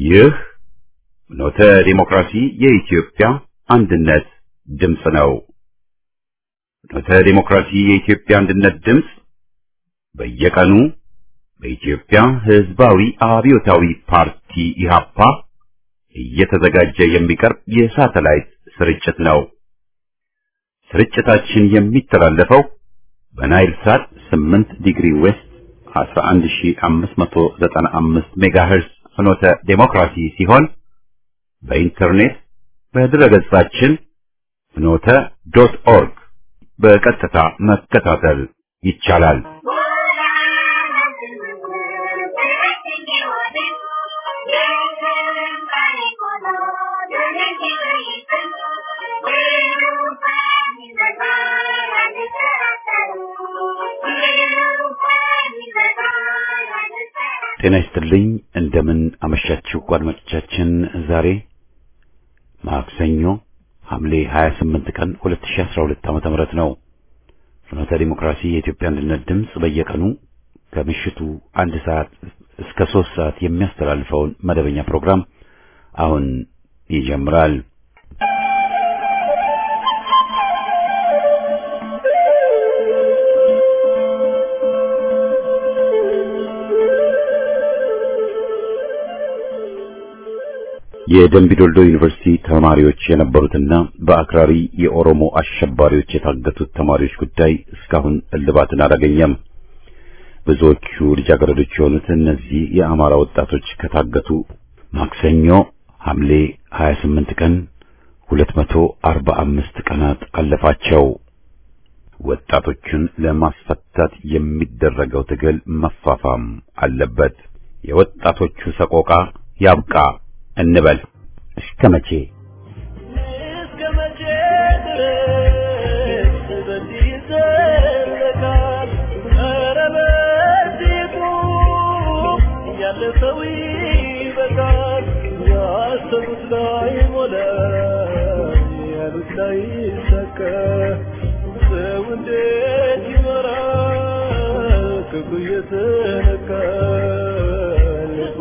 ይህ ኖተ ዲሞክራሲ የኢትዮጵያ አንድነት ድምፅ ነው። ኖተ ዲሞክራሲ የኢትዮጵያ አንድነት ድምፅ በየቀኑ በኢትዮጵያ ሕዝባዊ አብዮታዊ ፓርቲ ኢህአፓ እየተዘጋጀ የሚቀርብ የሳተላይት ስርጭት ነው። ስርጭታችን የሚተላለፈው በናይል ሳት 8 ዲግሪ ዌስት 11595 ሜጋሄርስ ፍኖተ ዴሞክራሲ ሲሆን በኢንተርኔት በድረገጻችን ፍኖተ ዶት ኦርግ በቀጥታ መከታተል ይቻላል። ጤና ይስጥልኝ። እንደምን አመሻችሁ አድማጮቻችን። ዛሬ ማክሰኞ ሐምሌ 28 ቀን 2012 ዓመተ ምህረት ነው። ፍኖተ ዲሞክራሲ የኢትዮጵያ አንድነት ድምፅ በየቀኑ ከምሽቱ አንድ ሰዓት እስከ ሶስት ሰዓት የሚያስተላልፈውን መደበኛ ፕሮግራም አሁን ይጀምራል። የደምቢዶልዶ ዩኒቨርሲቲ ተማሪዎች የነበሩትና በአክራሪ የኦሮሞ አሸባሪዎች የታገቱት ተማሪዎች ጉዳይ እስካሁን እልባትን አላገኘም። ብዙዎቹ ልጃገረዶች የሆኑት እነዚህ የአማራ ወጣቶች ከታገቱ ማክሰኞ ሐምሌ 28 ቀን 245 ቀናት አለፋቸው። ወጣቶቹን ለማስፈታት የሚደረገው ትግል መፋፋም አለበት። የወጣቶቹ ሰቆቃ ያብቃ እንበል። እስከ መቼ እስከ መቼ ድረስ በዚህ ይዘለቃል? ኧረ በዚሁ ያለፈው ይበቃል። ያሰቡት ላይ ሞላ፣ ያሉት ላይ ይሳካ። ሰው እንዴት ይኖራል? ክፉ እየተነካ ልቡ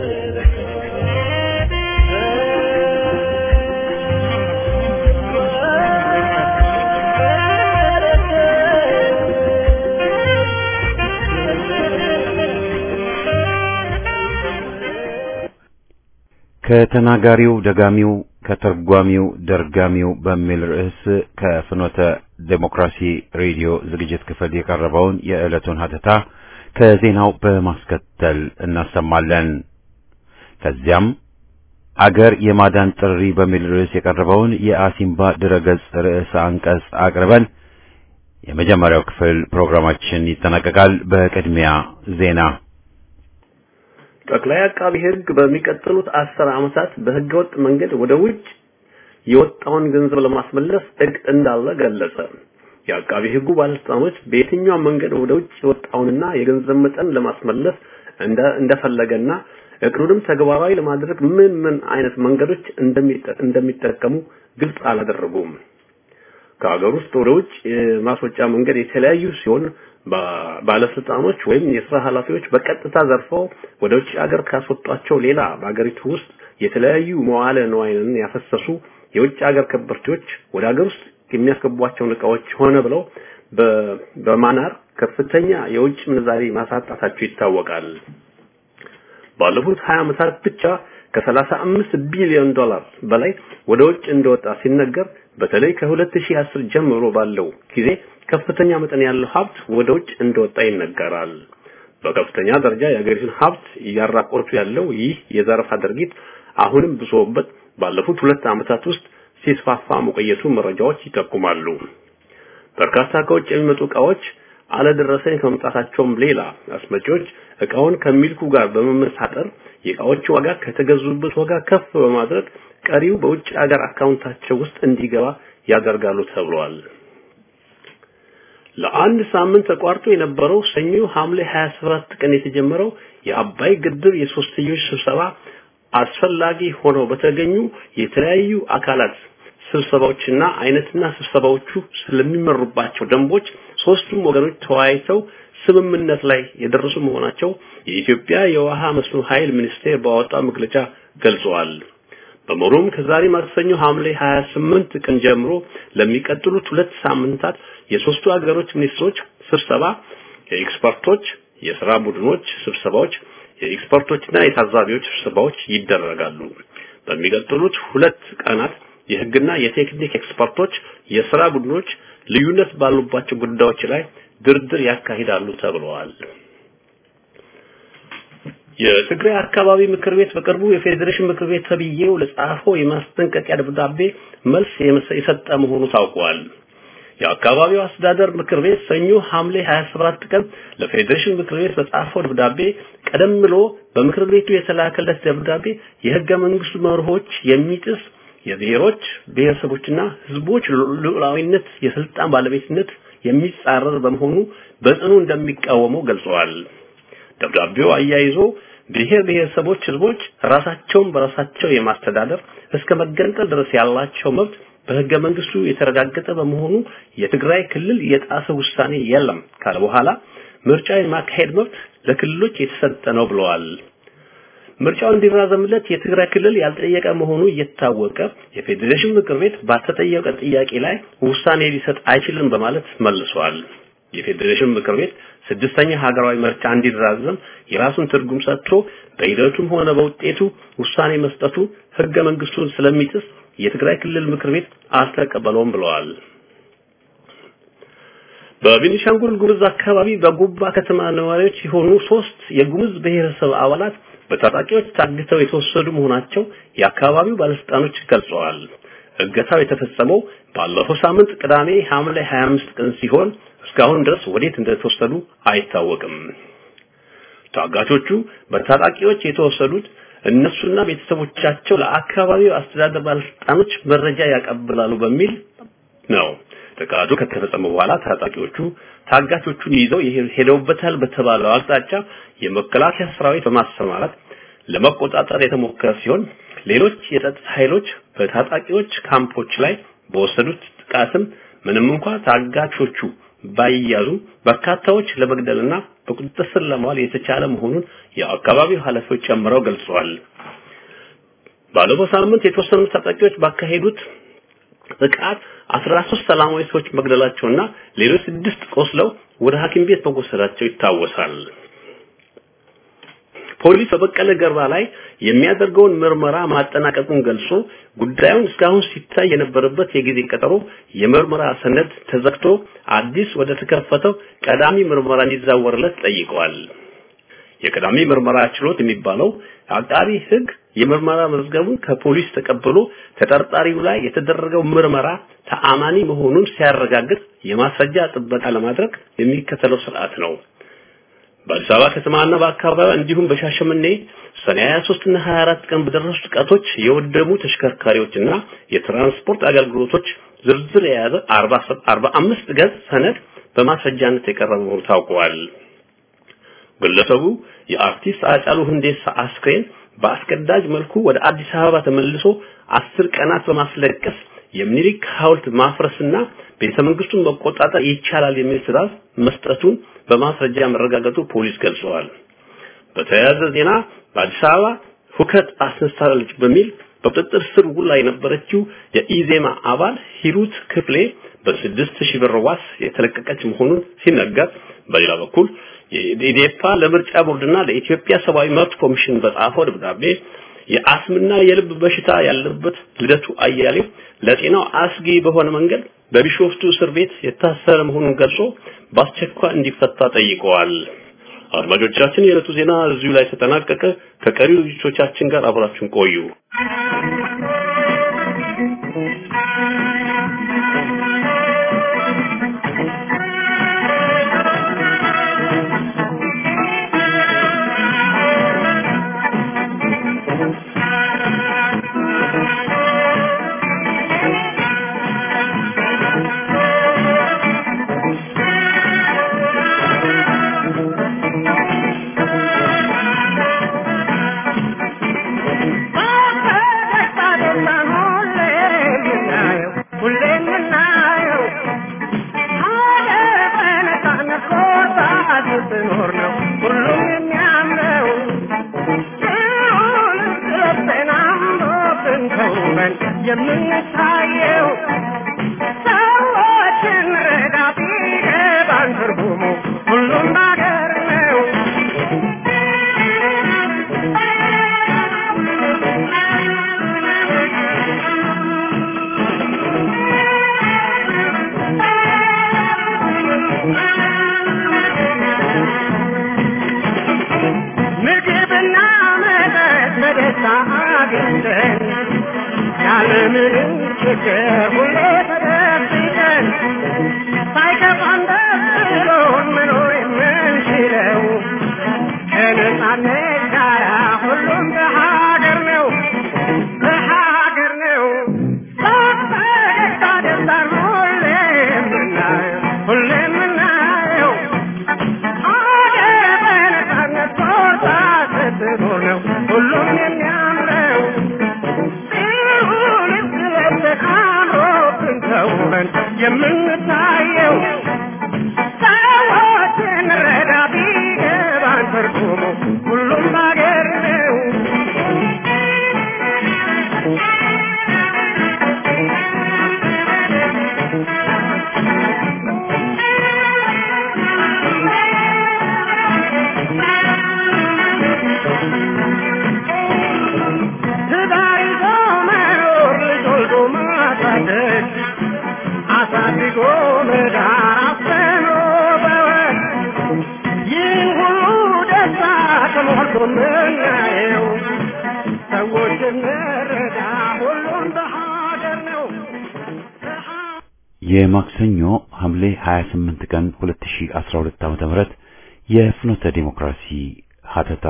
ከተናጋሪው ደጋሚው ከተርጓሚው ደርጋሚው በሚል ርዕስ ከፍኖተ ዴሞክራሲ ሬዲዮ ዝግጅት ክፍል የቀረበውን የዕለቱን ሀተታ ከዜናው በማስከተል እናሰማለን። ከዚያም አገር የማዳን ጥሪ በሚል ርዕስ የቀረበውን የአሲምባ ድረገጽ ርዕሰ አንቀጽ አቅርበን የመጀመሪያው ክፍል ፕሮግራማችን ይጠናቀቃል። በቅድሚያ ዜና። ጠቅላይ አቃቢ ሕግ በሚቀጥሉት አስር ዓመታት በህገወጥ መንገድ ወደ ውጭ የወጣውን ገንዘብ ለማስመለስ እቅድ እንዳለ ገለጸ። የአቃቢ ሕጉ ባለስልጣኖች በየትኛው መንገድ ወደ ውጭ የወጣውንና የገንዘብ መጠን ለማስመለስ እንደፈለገና እቅዱንም ተግባራዊ ለማድረግ ምን ምን አይነት መንገዶች እንደሚጠቀሙ ግልጽ አላደረጉም። ከሀገር ውስጥ ወደ ውጭ የማስወጫ መንገድ የተለያዩ ሲሆን ባለስልጣኖች ወይም የስራ ኃላፊዎች በቀጥታ ዘርፈው ወደ ውጭ ሀገር ካስወጧቸው ሌላ በሀገሪቱ ውስጥ የተለያዩ መዋለ ንዋይን ያፈሰሱ የውጭ ሀገር ከበርቴዎች ወደ ሀገር ውስጥ የሚያስገቧቸውን እቃዎች ሆነ ብለው በማናር ከፍተኛ የውጭ ምንዛሪ ማሳጣታቸው ይታወቃል። ባለፉት 20 ዓመታት ብቻ ከ35 ቢሊዮን ዶላር በላይ ወደ ውጭ እንደወጣ ሲነገር በተለይ ከ2010 ጀምሮ ባለው ጊዜ ከፍተኛ መጠን ያለው ሀብት ወደ ውጭ እንደወጣ ይነገራል። በከፍተኛ ደረጃ የሀገሪቱን ሀብት እያራቆቱ ያለው ይህ የዘረፋ ድርጊት አሁንም ብሶበት ባለፉት ሁለት ዓመታት ውስጥ ሲስፋፋ መቆየቱ መረጃዎች ይጠቁማሉ። በርካታ ከውጭ የሚመጡ እቃዎች አለደረሰኝ ከመምጣታቸውም ሌላ አስመጪዎች እቃውን ከሚልኩ ጋር በመመሳጠር የእቃዎቹ ዋጋ ከተገዙበት ዋጋ ከፍ በማድረግ ቀሪው በውጭ ሀገር አካውንታቸው ውስጥ እንዲገባ ያደርጋሉ ተብሏል። ለአንድ ሳምንት ተቋርጦ የነበረው ሰኞ ሐምሌ 27 ቀን የተጀመረው የአባይ ግድብ የሶስትዮሽ ስብሰባ አስፈላጊ ሆነው በተገኙ የተለያዩ አካላት ስብሰባዎችና አይነትና ስብሰባዎቹ ስለሚመሩባቸው ደንቦች ሶስቱም ወገኖች ተወያይተው ስምምነት ላይ የደረሱ መሆናቸው የኢትዮጵያ የውሃ መስኖ ኃይል ሚኒስቴር ባወጣው መግለጫ ገልጸዋል። በመሆኑም ከዛሬ ማክሰኞ ሐምሌ 28 ቀን ጀምሮ ለሚቀጥሉት ሁለት ሳምንታት የሶስቱ ሀገሮች ሚኒስትሮች ስብሰባ፣ የኤክስፐርቶች የሥራ ቡድኖች ስብሰባዎች፣ የኤክስፐርቶችና የታዛቢዎች ስብሰባዎች ይደረጋሉ። በሚቀጥሉት ሁለት ቀናት የህግና የቴክኒክ ኤክስፐርቶች የሥራ ቡድኖች ልዩነት ባሉባቸው ጉዳዮች ላይ ድርድር ያካሂዳሉ ተብለዋል። የትግራይ አካባቢ ምክር ቤት በቅርቡ የፌዴሬሽን ምክር ቤት ተብዬው ለጻፈው የማስጠንቀቂያ ደብዳቤ መልስ የሰጠ መሆኑ ታውቋል። የአካባቢው አስተዳደር ምክር ቤት ሰኞ ሐምሌ 27 ቀን ለፌዴሬሽን ምክር ቤት በጻፈው ደብዳቤ ቀደም ብሎ በምክር ቤቱ የተላከለት ደብዳቤ የህገ መንግስቱ መርሆች የሚጥስ የብሔሮች ብሔረሰቦችና ህዝቦች ሉዓላዊነት የስልጣን ባለቤትነት የሚጻረር በመሆኑ በጽኑ እንደሚቃወመው ገልጸዋል። ደብዳቤው አያይዞ ብሔር ብሔረሰቦች ህዝቦች ራሳቸውን በራሳቸው የማስተዳደር እስከ መገንጠል ድረስ ያላቸው መብት በህገ መንግስቱ የተረጋገጠ በመሆኑ የትግራይ ክልል የጣሰ ውሳኔ የለም ካለ በኋላ ምርጫ የማካሄድ መብት ለክልሎች የተሰጠ ነው ብለዋል። ምርጫው እንዲራዘምለት የትግራይ ክልል ያልጠየቀ መሆኑ እየታወቀ የፌዴሬሽን ምክር ቤት ባልተጠየቀ ጥያቄ ላይ ውሳኔ ሊሰጥ አይችልም በማለት መልሷል። የፌዴሬሽን ምክር ቤት ስድስተኛ ሀገራዊ ምርጫ እንዲራዘም የራሱን ትርጉም ሰጥቶ በሂደቱም ሆነ በውጤቱ ውሳኔ መስጠቱ ህገ መንግስቱን ስለሚጥስ የትግራይ ክልል ምክር ቤት አልተቀበለውም ብለዋል። በቤኒሻንጉል ጉሙዝ አካባቢ በጉባ ከተማ ነዋሪዎች የሆኑ ሶስት የጉሙዝ ብሔረሰብ አባላት በታጣቂዎች ታግተው የተወሰዱ መሆናቸው የአካባቢው ባለስልጣኖች ገልጸዋል። እገታው የተፈጸመው ባለፈው ሳምንት ቅዳሜ ሐምሌ 25 ቀን ሲሆን እስካሁን ድረስ ወዴት እንደተወሰዱ አይታወቅም። ታጋቾቹ በታጣቂዎች የተወሰዱት እነሱና ቤተሰቦቻቸው ለአካባቢው አስተዳደር ባለስልጣኖች መረጃ ያቀብላሉ በሚል ነው። ጥቃቱ ከተፈጸመ በኋላ ታጣቂዎቹ ታጋቾቹን ይዘው ሄደውበታል በተባለው አቅጣጫ የመከላከያ ሰራዊት በማሰማራት ለመቆጣጠር የተሞከረ ሲሆን ሌሎች የጸጥታ ኃይሎች በታጣቂዎች ካምፖች ላይ በወሰዱት ጥቃትም ምንም እንኳን ታጋቾቹ ባይያዙ በርካታዎች ለመግደልና በቁጥጥር ስር ለማዋል የተቻለ መሆኑን የአካባቢው ኃላፊዎች ጨምረው ገልጸዋል። ባለፈው ሳምንት የተወሰኑ ታጣቂዎች ባካሄዱት ጥቃት 13 ሰላማዊ ሰዎች መግደላቸውና ሌሎች ስድስት ቆስለው ወደ ሐኪም ቤት መወሰዳቸው ይታወሳል። ፖሊስ በበቀለ ገርባ ላይ የሚያደርገውን ምርመራ ማጠናቀቁን ገልጾ ጉዳዩን እስካሁን ሲታይ የነበረበት የጊዜ ቀጠሮ የምርመራ ሰነድ ተዘግቶ አዲስ ወደ ተከፈተው ቀዳሚ ምርመራ እንዲዛወርለት ጠይቀዋል። የቀዳሚ ምርመራ ችሎት የሚባለው አቃቢ ሕግ የምርመራ መዝገቡን ከፖሊስ ተቀብሎ ተጠርጣሪው ላይ የተደረገው ምርመራ ተአማኒ መሆኑን ሲያረጋግጥ የማስረጃ ጥበቃ ለማድረግ የሚከተለው ስርዓት ነው። በአዲስ አበባ ከተማና በአካባቢዋ እንዲሁም በሻሸመኔ ሰኔ 23 እና 24 ቀን በደረሱ ጥቃቶች የወደሙ ተሽከርካሪዎችና የትራንስፖርት አገልግሎቶች ዝርዝር የያዘ 45 ገጽ ሰነድ በማስረጃነት የቀረበ መሆኑ ታውቋል። ግለሰቡ የአርቲስት አጫሉ ሁንዴሳ አስክሬን በአስገዳጅ መልኩ ወደ አዲስ አበባ ተመልሶ አስር ቀናት በማስለቀስ የሚኒሊክ ሐውልት ማፍረስና ቤተ መንግስቱን መቆጣጠር ይቻላል የሚል ትዕዛዝ መስጠቱን በማስረጃ መረጋገጡ ፖሊስ ገልጸዋል። በተያያዘ ዜና በአዲስ አበባ ሁከት አስነሳለች በሚል በቁጥጥር ስር ውላ የነበረችው የኢዜማ አባል ሂሩት ክፍሌ በስድስት ሺህ ብር ዋስ የተለቀቀች መሆኑን ሲነገር፣ በሌላ በኩል የኢዴፓ ለምርጫ ቦርድና ለኢትዮጵያ ሰብአዊ መብት ኮሚሽን በጻፈው ደብዳቤ የአስምና የልብ በሽታ ያለበት ልደቱ አያሌው ለጤናው አስጊ በሆነ መንገድ በቢሾፍቱ እስር ቤት የታሰረ መሆኑን ገልጾ በአስቸኳይ እንዲፈታ ጠይቀዋል። አድማጮቻችን፣ የዕለቱ ዜና እዚሁ ላይ ተጠናቀቀ። ከቀሪው ዝግጅቶቻችን ጋር አብራችሁን ቆዩ። ስኖር ነው ሁሉም የሚያምነው ሲሆን ገብተና የምንታየው ሰዎችን ረዳ ቢገባን ትርጉሙ ሁሉም ባገር ነው። ምግብና መጠጥ በደስታ አግኝተን ያለምንም ችግር ሁሌ ተደብቀን ሳይከፋን ደስ ብሎን መኖር የምንችለው ከነጻነት ጋር ሁሉም በሀገር ነው በሀገር ነው በፈገግታ ደስታን ሁሌ የምናየው ሁሌ የምናየው አገር በነጻነት ቆርጣ ስትኖር ነው ሁሉም የሚያምረው ሲሆን ስለብሰን አምሮብን ተውበን የምንታየው ሰዎችን ረዳ ቢገባን ትርጉሙ ሁሉም ባገር ነው። ትዳር ይዞ መኖር ልጅ ወልዶ ማሳደግ አሳድጎ መዳር አፍኖ በወግ ይህን ሁሉ ደስታ ተሞልቶ ምናየው ሰዎች እንረዳ ሁሉም በሀገር ነው በሀ- የማክሰኞ ሐምሌ 28 ቀን 2012 ዓመተ ምህረት የፍኖተ ዲሞክራሲ ሀተታ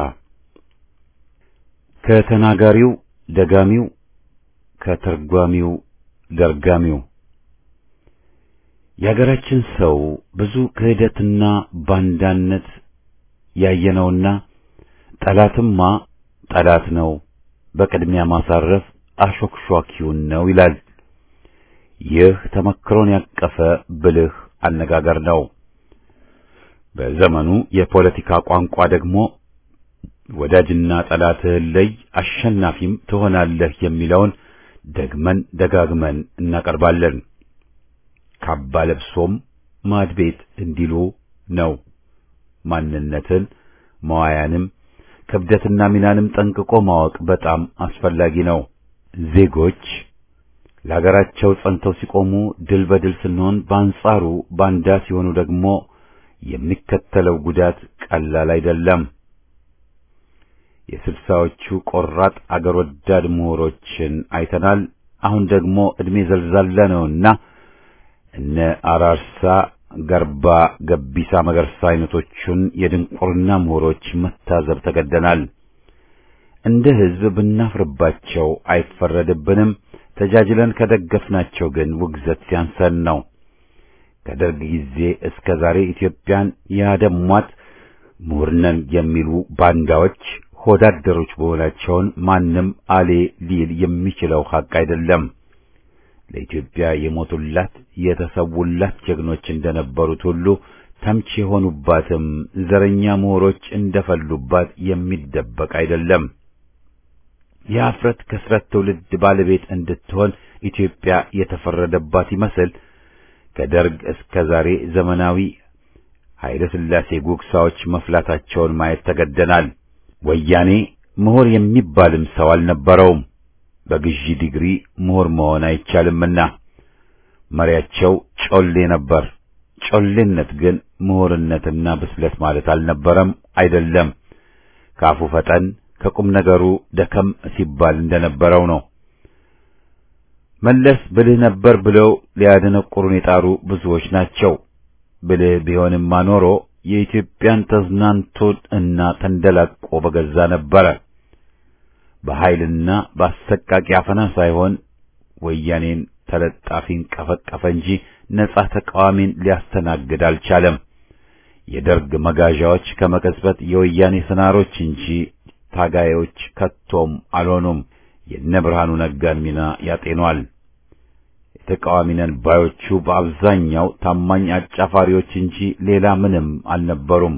ከተናጋሪው ደጋሚው ከተርጓሚው ደርጋሚው የሀገራችን ሰው ብዙ ክህደትና ባንዳነት ያየነውና ጠላትማ ጠላት ነው፣ በቅድሚያ ማሳረፍ አሾክሿኪውን ነው ይላል። ይህ ተመክሮን ያቀፈ ብልህ አነጋገር ነው። በዘመኑ የፖለቲካ ቋንቋ ደግሞ ወዳጅና ጠላትህን ለይ፣ አሸናፊም ትሆናለህ የሚለውን ደግመን ደጋግመን እናቀርባለን። ካባ ለብሶም ማድቤት እንዲሉ ነው። ማንነትን መዋያንም ክብደትና ሚናንም ጠንቅቆ ማወቅ በጣም አስፈላጊ ነው። ዜጎች ለሀገራቸው ጸንተው ሲቆሙ ድል በድል ስንሆን፣ በአንጻሩ ባንዳ ሲሆኑ ደግሞ የሚከተለው ጉዳት ቀላል አይደለም። የስልሳዎቹ ቆራጥ አገር ወዳድ ምሁሮችን አይተናል። አሁን ደግሞ ዕድሜ ዘልዛላ ነውና እነ አራርሳ ገርባ፣ ገቢሳ መገርሳ አይነቶቹን የድንቁርና ምሁሮች መታዘብ ተገደናል። እንደ ሕዝብ ብናፍርባቸው አይፈረድብንም። ተጃጅለን ከደገፍናቸው ግን ውግዘት ሲያንሰን ነው። ከደርግ ጊዜ እስከ ዛሬ ኢትዮጵያን ያደሟት ምሁርነን የሚሉ ባንዳዎች ሆዳደሮች መሆናቸውን ማንም አሌ ሊል የሚችለው ሐቅ አይደለም። ለኢትዮጵያ የሞቱላት የተሰውላት ጀግኖች እንደነበሩት ሁሉ ተምች የሆኑባትም ዘረኛ ምሁሮች እንደፈሉባት የሚደበቅ አይደለም። የአፍረት ከስረት ትውልድ ባለቤት እንድትሆን ኢትዮጵያ የተፈረደባት ይመስል ከደርግ እስከ ዛሬ ዘመናዊ ኃይለ ሥላሴ ጉግሳዎች መፍላታቸውን ማየት ተገደናል። ወያኔ ምሁር የሚባልም ሰው አልነበረውም። በግዢ ዲግሪ ምሁር መሆን አይቻልምና መሪያቸው ጮሌ ነበር። ጮሌነት ግን ምሁርነትና ብስለት ማለት አልነበረም፣ አይደለም። ካፉ ፈጠን ከቁም ነገሩ ደከም ሲባል እንደነበረው ነው። መለስ ብልህ ነበር ብለው ሊያደነቁሩን የጣሩ ብዙዎች ናቸው። ብልህ ቢሆንማ ኖሮ የኢትዮጵያን ተዝናንቶ እና ተንደላቆ በገዛ ነበረ። በኃይልና በአሰቃቂ አፈና ሳይሆን ወያኔን ተለጣፊን ቀፈቀፈ እንጂ ነጻ ተቃዋሚን ሊያስተናግድ አልቻለም። የደርግ መጋዣዎች ከመቀጽበት የወያኔ ስናሮች እንጂ ታጋዮች ከቶም አልሆኑም። የነ ብርሃኑ ነጋን ሚና ያጤኗል። የተቃዋሚ ነን ባዮቹ በአብዛኛው ታማኝ አጫፋሪዎች እንጂ ሌላ ምንም አልነበሩም።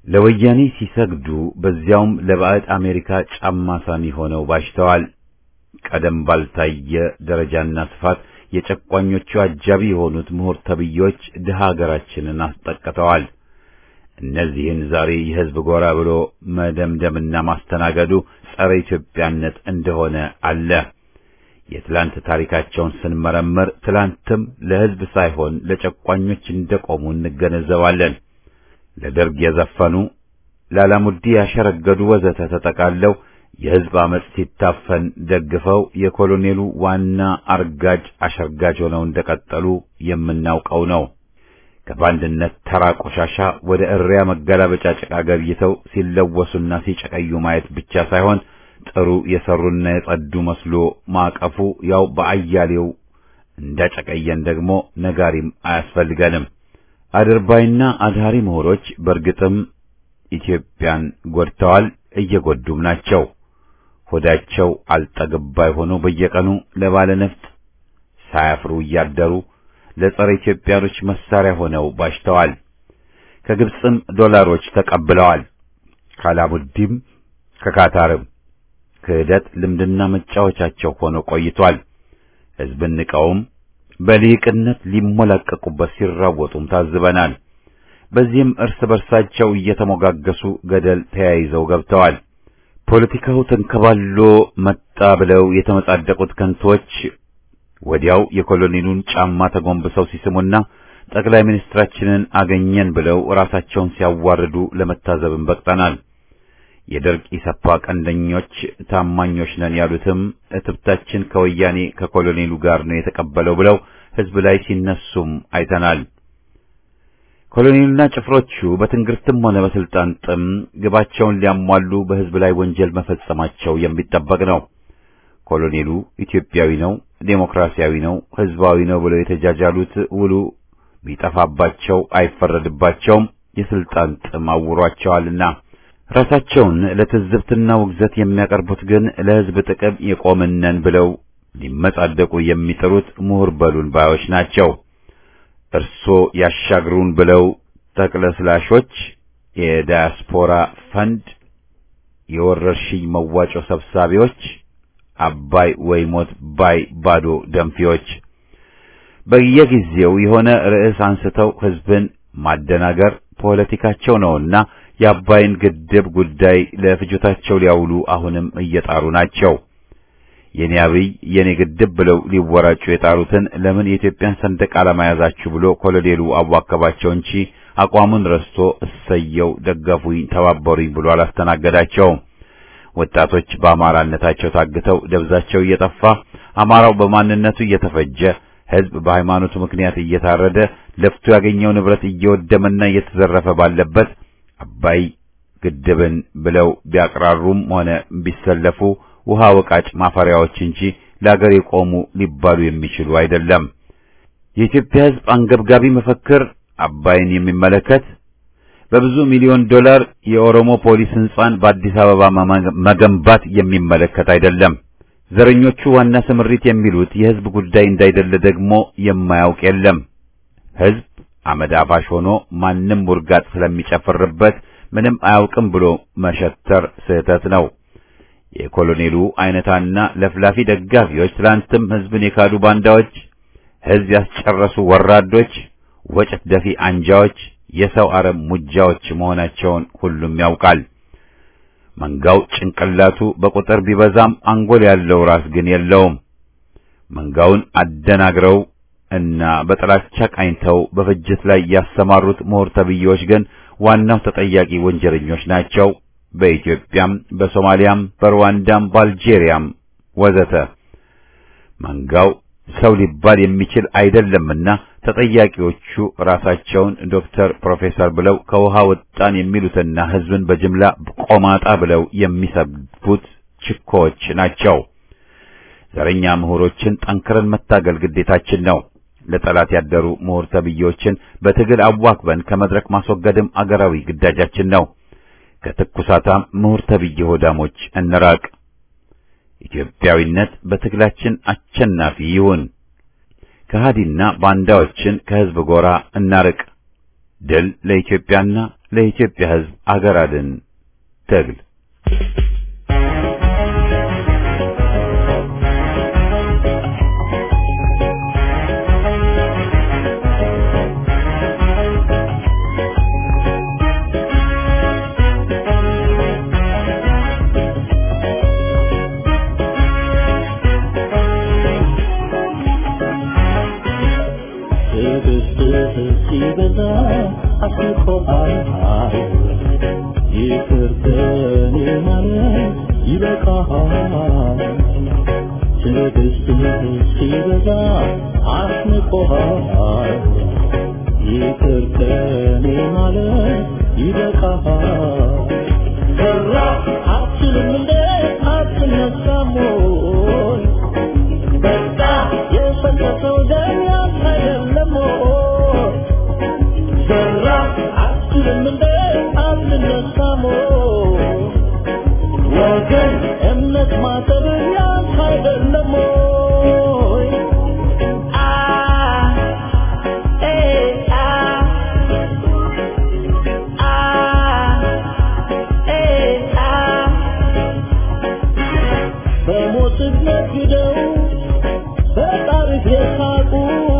ለወያኔ ሲሰግዱ በዚያውም ለባዕድ አሜሪካ ጫማ ሳሚ ሆነው ባሽተዋል። ቀደም ባልታየ ደረጃና ስፋት የጨቋኞቹ አጃቢ የሆኑት ምሁር ተብዮች ድሃ ሀገራችንን አስጠቅተዋል። እነዚህን ዛሬ የሕዝብ ጎራ ብሎ መደምደምና ማስተናገዱ ጸረ ኢትዮጵያነት እንደሆነ አለ። የትላንት ታሪካቸውን ስንመረምር ትላንትም ለሕዝብ ሳይሆን ለጨቋኞች እንደቆሙ እንገነዘባለን። ለደርግ የዘፈኑ ላላሙዲ ያሸረገዱ ወዘተ ተጠቃለው የሕዝብ አመጽ ሲታፈን ደግፈው የኮሎኔሉ ዋና አርጋጅ አሸርጋጅ ሆነው እንደቀጠሉ የምናውቀው ነው። ከባንድነት ተራ ቆሻሻ ወደ እሪያ መገላበጫ ጭቃ ገብይተው ሲለወሱና ሲጨቀዩ ማየት ብቻ ሳይሆን ጥሩ የሰሩና የጸዱ መስሎ ማቀፉ ያው በአያሌው እንዳጨቀየን ደግሞ ነጋሪም አያስፈልገንም። አድርባይና አድሃሪ ምሁሮች በእርግጥም ኢትዮጵያን ጎድተዋል፣ እየጎዱም ናቸው። ሆዳቸው አልጠግባይ ሆኖ በየቀኑ ለባለ ነፍጥ ሳያፍሩ እያደሩ ለጸረ ኢትዮጵያኖች መሳሪያ ሆነው ባሽተዋል። ከግብፅም ዶላሮች ተቀብለዋል። ካላሙዲም ከካታርም ክህደት ልምድና መጫወቻቸው ሆኖ ቆይቷል። ሕዝብን ንቀውም በልሂቅነት ሊሞላቀቁበት ሲራወጡም ታዝበናል። በዚህም እርስ በርሳቸው እየተሞጋገሱ ገደል ተያይዘው ገብተዋል። ፖለቲካው ተንከባሎ መጣ ብለው የተመጻደቁት ከንቶች ወዲያው የኮሎኔሉን ጫማ ተጎንብሰው ሲስሙና ጠቅላይ ሚኒስትራችንን አገኘን ብለው ራሳቸውን ሲያዋርዱ ለመታዘብም በቅተናል። የደርግ ኢሰፓ ቀንደኞች ታማኞች ነን ያሉትም እትብታችን ከወያኔ ከኮሎኔሉ ጋር ነው የተቀበለው ብለው ሕዝብ ላይ ሲነሱም አይተናል። ኮሎኔሉና ጭፍሮቹ በትንግርትም ሆነ በስልጣን ጥም ግባቸውን ሊያሟሉ በሕዝብ ላይ ወንጀል መፈጸማቸው የሚጠበቅ ነው። ኮሎኔሉ ኢትዮጵያዊ ነው፣ ዴሞክራሲያዊ ነው፣ ሕዝባዊ ነው ብለው የተጃጃሉት ውሉ ቢጠፋባቸው አይፈረድባቸውም። የስልጣን ጥም አውሯቸዋልና ራሳቸውን ለትዝብትና ውግዘት የሚያቀርቡት ግን ለሕዝብ ጥቅም የቆምነን ብለው ሊመጻደቁ የሚጥሩት ምሁር በሉን ባዮች ናቸው። እርሶ ያሻግሩን ብለው ተቅለስላሾች የዳያስፖራ ፈንድ የወረርሽኝ መዋጮ ሰብሳቢዎች አባይ ወይ ሞት ባይ ባዶ ደንፊዎች በየጊዜው የሆነ ርዕስ አንስተው ሕዝብን ማደናገር ፖለቲካቸው ነውና የአባይን ግድብ ጉዳይ ለፍጆታቸው ሊያውሉ አሁንም እየጣሩ ናቸው። የኔ አብይ የኔ ግድብ ብለው ሊወራጩ የጣሩትን ለምን የኢትዮጵያን ሰንደቅ ዓላማ ያዛችሁ ብሎ ኮሎኔሉ አዋከባቸው እንጂ አቋሙን ረስቶ እሰየው ደገፉኝ፣ ተባበሩኝ ብሎ አላስተናገዳቸውም። ወጣቶች በአማራነታቸው ታግተው ደብዛቸው እየጠፋ አማራው በማንነቱ እየተፈጀ ሕዝብ በሃይማኖቱ ምክንያት እየታረደ ለፍቶ ያገኘው ንብረት እየወደመና እየተዘረፈ ባለበት አባይ ግድብን ብለው ቢያቅራሩም ሆነ ቢሰለፉ ውሃ ወቃጭ ማፈሪያዎች እንጂ ለአገር የቆሙ ሊባሉ የሚችሉ አይደለም። የኢትዮጵያ ሕዝብ አንገብጋቢ መፈክር አባይን የሚመለከት በብዙ ሚሊዮን ዶላር የኦሮሞ ፖሊስ ሕንጻን በአዲስ አበባ መገንባት የሚመለከት አይደለም። ዘረኞቹ ዋና ስምሪት የሚሉት የሕዝብ ጉዳይ እንዳይደለ ደግሞ የማያውቅ የለም። ሕዝብ አመድ አፋሽ ሆኖ ማንም ውርጋጥ ስለሚጨፍርበት ምንም አያውቅም ብሎ መሸተር ስህተት ነው። የኮሎኔሉ አይነታና ለፍላፊ ደጋፊዎች ትላንትም ሕዝብን የካዱ ባንዳዎች፣ ሕዝብ ያስጨረሱ ወራዶች፣ ወጭት ደፊ አንጃዎች፣ የሰው አረም ሙጃዎች መሆናቸውን ሁሉም ያውቃል። መንጋው ጭንቅላቱ በቁጥር ቢበዛም አንጎል ያለው ራስ ግን የለውም። መንጋውን አደናግረው እና በጥላቻ ቃኝተው በፍጅት ላይ ያሰማሩት ምሁር ተብዬዎች ግን ዋናው ተጠያቂ ወንጀለኞች ናቸው። በኢትዮጵያም፣ በሶማሊያም፣ በሩዋንዳም፣ በአልጄሪያም ወዘተ መንጋው ሰው ሊባል የሚችል አይደለምና ተጠያቂዎቹ ራሳቸውን ዶክተር፣ ፕሮፌሰር ብለው ከውሃ ወጣን የሚሉትና ሕዝብን በጅምላ ቆማጣ ብለው የሚሰብኩት ችኮዎች ናቸው። ዘረኛ ምሁሮችን ጠንክረን መታገል ግዴታችን ነው። ለጠላት ያደሩ ምሁር ተብዬዎችን በትግል አዋክበን ከመድረክ ማስወገድም አገራዊ ግዳጃችን ነው። ከትኩሳታም ምሁር ተብዬ ሆዳሞች እንራቅ። ኢትዮጵያዊነት በትግላችን አሸናፊ ይሁን። ከሃዲና ባንዳዎችን ከሕዝብ ጎራ እናርቅ። ድል ለኢትዮጵያና ለኢትዮጵያ ሕዝብ አገር አድን ትግል ትዕግስትህ ሲበዛ አስንቆሃል ይቅር ከኔ ማለት ይበቃሃል ሰራ አትችልም እንደ አትነሳም ወይ በቃ የፈሰሰው ደም ያንተ አይደለም ወይ ሰራ አትችልም እንደ አትነሳም ወይ ወገን እምነት ማጠብ ያንተ አይደለም ወይ አ ኤ አ አ ኤ አ በሞትህ ነግደው በጣርህ የሳቁ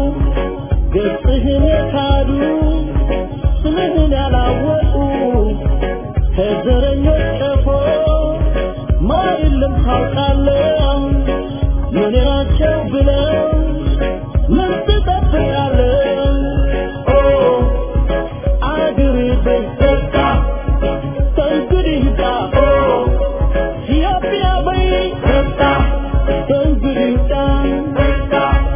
ገጽህን የካዱ ስምህን ያላወቁ ከዘረኞች ቀፎ ማር የለም ታውቃለህ ምን ናቸው ብለው ምን ትጠብቃለህ ኦ አገር በዘጋ ከእንግዲህ ጋ ኦ ኢትዮጵያ በይ በቃ ከእንግዲህ ጋ በቃ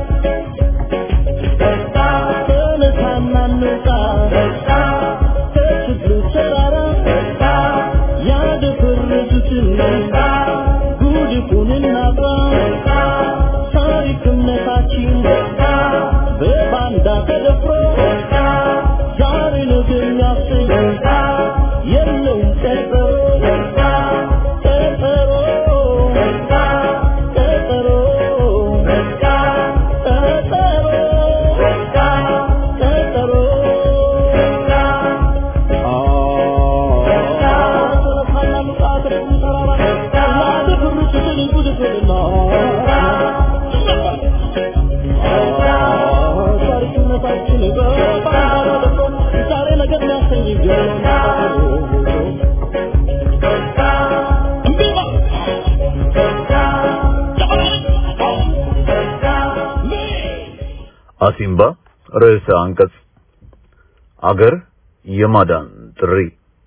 በቃ ተነሳና እንውጣ በቃ ከችግሩ ተራራ በቃ ያደፈረሱትን በቃ ጉድፉን እናጥራ በቃ ታሪክ እምነታችን በቃ በባንዳ ተደፍሮ በቃ ዛሬ ነገ የሚያስብ በቃ የለውም ቀጠሮ በቃ ቀጠሮ በቃ ቀጠሮ በቃ ቀጠሮ በቃ ቀጠሮ በቃ አሲምባ ርዕሰ አንቀጽ አገር የማዳን ጥሪ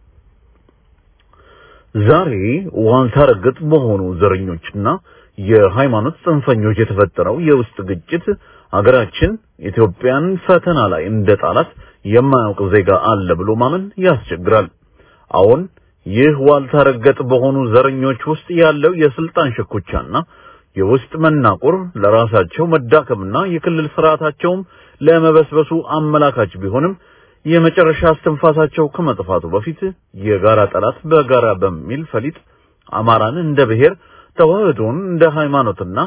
ዛሬ ዋልታ ረገጥ በሆኑ ዘረኞችና የሃይማኖት ጽንፈኞች የተፈጠረው የውስጥ ግጭት አገራችን ኢትዮጵያን ፈተና ላይ እንደ ጣላት የማያውቅ ዜጋ አለ ብሎ ማመን ያስቸግራል። አሁን ይህ ዋልታ ረገጥ በሆኑ ዘረኞች ውስጥ ያለው የስልጣን ሽኩቻና የውስጥ መናቆር ለራሳቸው መዳከምና የክልል ስርዓታቸውም ለመበስበሱ አመላካች ቢሆንም የመጨረሻ እስትንፋሳቸው ከመጥፋቱ በፊት የጋራ ጠላት በጋራ በሚል ፈሊጥ አማራን እንደ ብሔር ተዋህዶን እንደ ሃይማኖትና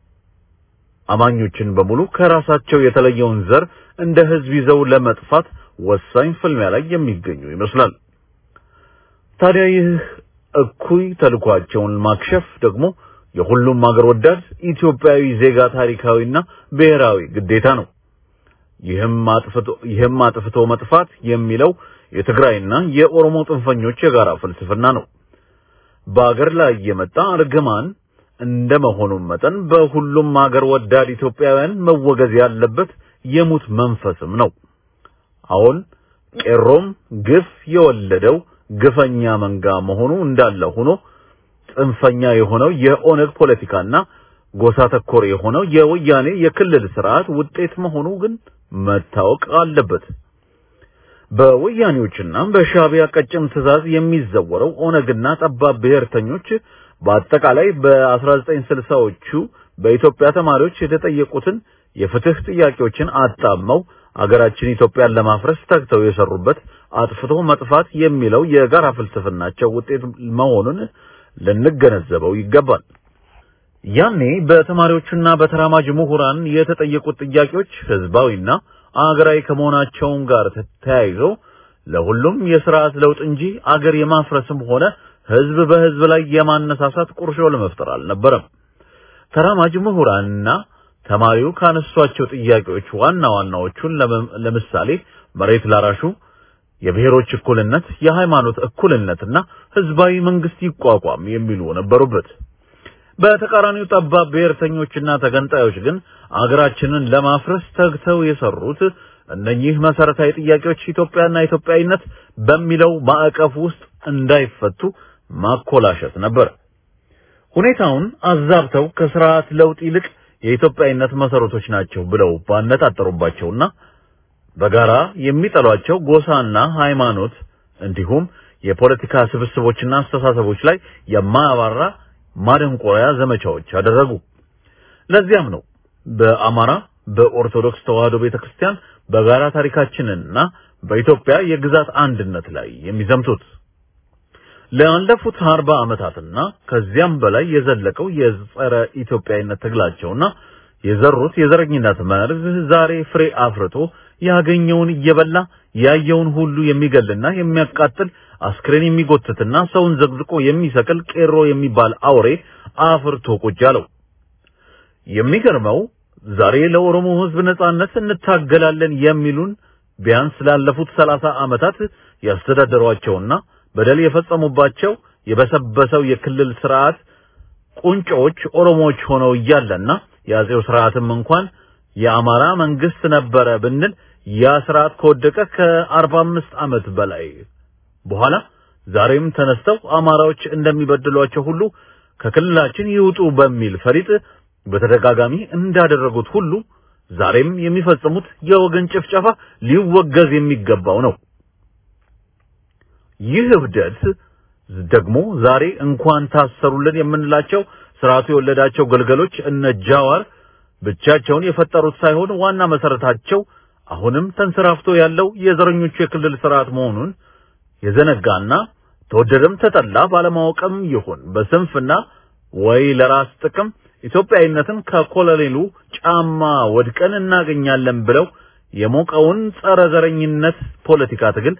አማኞችን በሙሉ ከራሳቸው የተለየውን ዘር እንደ ህዝብ ይዘው ለመጥፋት ወሳኝ ፍልሚያ ላይ የሚገኙ ይመስላል። ታዲያ ይህ እኩይ ተልኳቸውን ማክሸፍ ደግሞ የሁሉም አገር ወዳድ ኢትዮጵያዊ ዜጋ ታሪካዊና ብሔራዊ ግዴታ ነው። ይህም አጥፍቶ ይህም አጥፍቶ መጥፋት የሚለው የትግራይና የኦሮሞ ጽንፈኞች የጋራ ፍልስፍና ነው። በአገር ላይ የመጣ እርግማን እንደመሆኑም መጠን በሁሉም አገር ወዳድ ኢትዮጵያውያን መወገዝ ያለበት የሙት መንፈስም ነው። አሁን ቄሮም ግፍ የወለደው ግፈኛ መንጋ መሆኑ እንዳለ ሆኖ ጽንፈኛ የሆነው የኦነግ ፖለቲካና ጎሳ ተኮር የሆነው የወያኔ የክልል ስርዓት ውጤት መሆኑ ግን መታወቅ አለበት። በወያኔዎችና በሻዕቢያ ቀጭን ትዕዛዝ የሚዘወረው ኦነግና ጠባብ ብሔርተኞች በአጠቃላይ በ1960ዎቹ በኢትዮጵያ ተማሪዎች የተጠየቁትን የፍትህ ጥያቄዎችን አጣመው አገራችን ኢትዮጵያን ለማፍረስ ተግተው የሰሩበት አጥፍቶ መጥፋት የሚለው የጋራ ፍልስፍናቸው ውጤት መሆኑን ልንገነዘበው ይገባል። ያኔ በተማሪዎቹና በተራማጅ ምሁራን የተጠየቁት ጥያቄዎች ህዝባዊና አገራዊ ከመሆናቸውም ጋር ተያይዞ ለሁሉም የስርዓት ለውጥ እንጂ አገር የማፍረስም ሆነ ህዝብ በህዝብ ላይ የማነሳሳት ቁርሾ ለመፍጠር አልነበረም። ተራማጅ ምሁራንና ተማሪው ካነሷቸው ጥያቄዎች ዋና ዋናዎቹን ለምሳሌ መሬት ላራሹ፣ የብሔሮች እኩልነት፣ የሃይማኖት እኩልነትና ህዝባዊ መንግስት ይቋቋም የሚሉ ነበሩበት። በተቃራኒው ጠባብ ብሔርተኞችና ተገንጣዮች ግን አገራችንን ለማፍረስ ተግተው የሰሩት እነኚህ መሰረታዊ ጥያቄዎች ኢትዮጵያና ኢትዮጵያዊነት በሚለው ማዕቀፍ ውስጥ እንዳይፈቱ ማኮላሸት ነበር። ሁኔታውን አዛብተው ከስርዓት ለውጥ ይልቅ የኢትዮጵያዊነት መሰረቶች ናቸው ብለው ባነጣጠሩባቸውና በጋራ የሚጠሏቸው ጎሳና ሃይማኖት እንዲሁም የፖለቲካ ስብስቦችና አስተሳሰቦች ላይ የማያባራ ማደንቆሪያ ዘመቻዎች አደረጉ። ለዚያም ነው በአማራ በኦርቶዶክስ ተዋሕዶ ቤተክርስቲያን በጋራ ታሪካችንና በኢትዮጵያ የግዛት አንድነት ላይ የሚዘምቱት። ላለፉት አርባ ዓመታትና ከዚያም በላይ የዘለቀው የጸረ ኢትዮጵያዊነት ትግላቸውና የዘሩት የዘረኝነት መርዝ ዛሬ ፍሬ አፍርቶ ያገኘውን እየበላ ያየውን ሁሉ የሚገልና የሚያቃጥል አስክሬን የሚጎትትና ሰውን ዘግዝቆ የሚሰቅል ቄሮ የሚባል አውሬ አፍርቶ ቁጭ አለው። የሚገርመው ዛሬ ለኦሮሞ ሕዝብ ነጻነት እንታገላለን የሚሉን ቢያንስ ላለፉት ሰላሳ ዓመታት ያስተዳደሯቸውና በደል የፈጸሙባቸው የበሰበሰው የክልል ስርዓት ቁንጮዎች ኦሮሞዎች ሆነው እያለና የአጼው ስርዓትም እንኳን የአማራ መንግስት ነበረ ብንል ያ ስርዓት ከወደቀ ከአርባ አምስት ዓመት በላይ በኋላ ዛሬም ተነስተው አማራዎች እንደሚበድሏቸው ሁሉ ከክልላችን ይውጡ በሚል ፈሊጥ በተደጋጋሚ እንዳደረጉት ሁሉ ዛሬም የሚፈጽሙት የወገን ጭፍጨፋ ሊወገዝ የሚገባው ነው። ይህ እብደት ደግሞ ዛሬ እንኳን ታሰሩልን የምንላቸው ስርዓቱ የወለዳቸው ገልገሎች እነ ጃዋር ብቻቸውን የፈጠሩት ሳይሆን ዋና መሰረታቸው አሁንም ተንሰራፍቶ ያለው የዘረኞቹ የክልል ስርዓት መሆኑን የዘነጋና ተወደደም ተጠላ ባለማወቅም ይሁን በስንፍና ወይ ለራስ ጥቅም ኢትዮጵያዊነትን ከኮሎኔሉ ጫማ ወድቀን እናገኛለን ብለው የሞቀውን ጸረ ዘረኝነት ፖለቲካ ትግል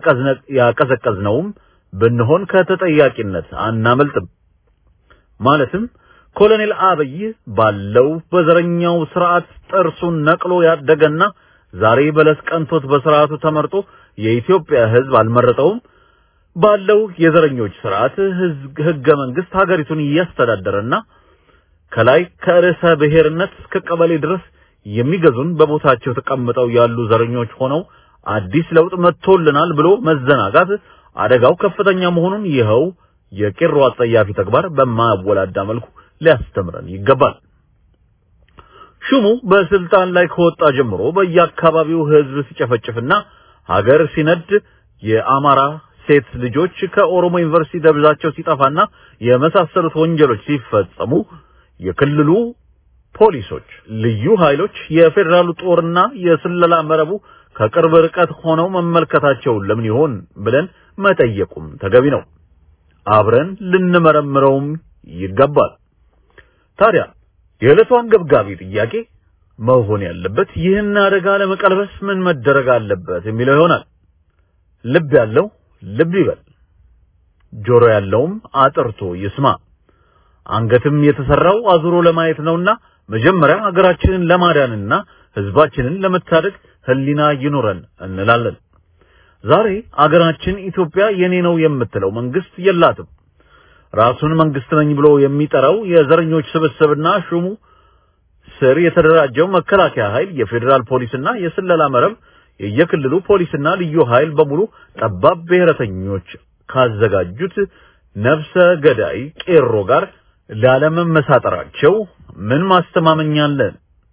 ያቀዘቀዝነውም ብንሆን ከተጠያቂነት አናመልጥም። ማለትም ኮሎኔል አብይ ባለው በዘረኛው ስርዓት ጥርሱን ነቅሎ ያደገና ዛሬ በለስ ቀንቶት በስርዓቱ ተመርጦ የኢትዮጵያ ሕዝብ አልመረጠውም። ባለው የዘረኞች ስርዓት ህገ መንግስት ሀገሪቱን እያስተዳደረና ከላይ ከርዕሰ ብሔርነት እስከ ቀበሌ ድረስ የሚገዙን በቦታቸው ተቀምጠው ያሉ ዘረኞች ሆነው አዲስ ለውጥ መጥቶልናል ብሎ መዘናጋት አደጋው ከፍተኛ መሆኑን ይኸው የቄሮ አጸያፊ ተግባር በማያወላዳ መልኩ ሊያስተምረን ይገባል። ሹሙ በስልጣን ላይ ከወጣ ጀምሮ በየአካባቢው ህዝብ ሲጨፈጭፍና ሀገር ሲነድ የአማራ ሴት ልጆች ከኦሮሞ ዩኒቨርሲቲ ደብዛቸው ሲጠፋና የመሳሰሉት ወንጀሎች ሲፈጸሙ የክልሉ ፖሊሶች፣ ልዩ ኃይሎች፣ የፌዴራሉ ጦርና የስለላ መረቡ ከቅርብ ርቀት ሆነው መመልከታቸው ለምን ይሆን ብለን መጠየቁም ተገቢ ነው። አብረን ልንመረምረውም ይገባል። ታዲያ የዕለቱ አንገብጋቢ ጥያቄ መሆን ያለበት ይህን አደጋ ለመቀልበስ ምን መደረግ አለበት የሚለው ይሆናል። ልብ ያለው ልብ ይበል፣ ጆሮ ያለውም አጥርቶ ይስማ። አንገትም የተሰራው አዙሮ ለማየት ነውና መጀመሪያ ሀገራችንን ለማዳንና ህዝባችንን ለመታደግ ህሊና ይኑረን እንላለን። ዛሬ አገራችን ኢትዮጵያ የኔ ነው የምትለው መንግስት የላትም። ራሱን መንግስት ነኝ ብሎ የሚጠራው የዘረኞች ስብስብና ሹሙ ስር የተደራጀው መከላከያ ኃይል፣ የፌዴራል ፖሊስና የስለላ መረብ፣ የየክልሉ ፖሊስና ልዩ ኃይል በሙሉ ጠባብ ብሔረተኞች ካዘጋጁት ነፍሰ ገዳይ ቄሮ ጋር ላለመመሳጠራቸው ምን ማስተማመኛ አለን?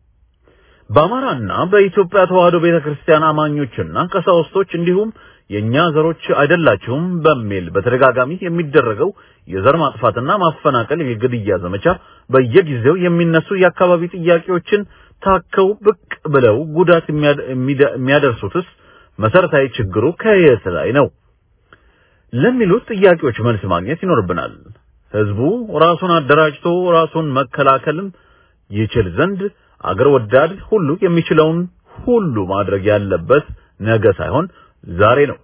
በአማራና በኢትዮጵያ ተዋህዶ ቤተክርስቲያን አማኞችና ቀሳውስቶች እንዲሁም የኛ ዘሮች አይደላችሁም በሚል በተደጋጋሚ የሚደረገው የዘር ማጥፋትና ማፈናቀል የግድያ ዘመቻ በየጊዜው የሚነሱ የአካባቢ ጥያቄዎችን ታከው ብቅ ብለው ጉዳት የሚያደርሱትስ መሰረታዊ ችግሩ ከየት ላይ ነው ለሚሉት ጥያቄዎች መልስ ማግኘት ይኖርብናል። ህዝቡ ራሱን አደራጅቶ ራሱን መከላከልም ይችል ዘንድ አገር ወዳድ ሁሉ የሚችለውን ሁሉ ማድረግ ያለበት ነገ ሳይሆን ዛሬ ነው።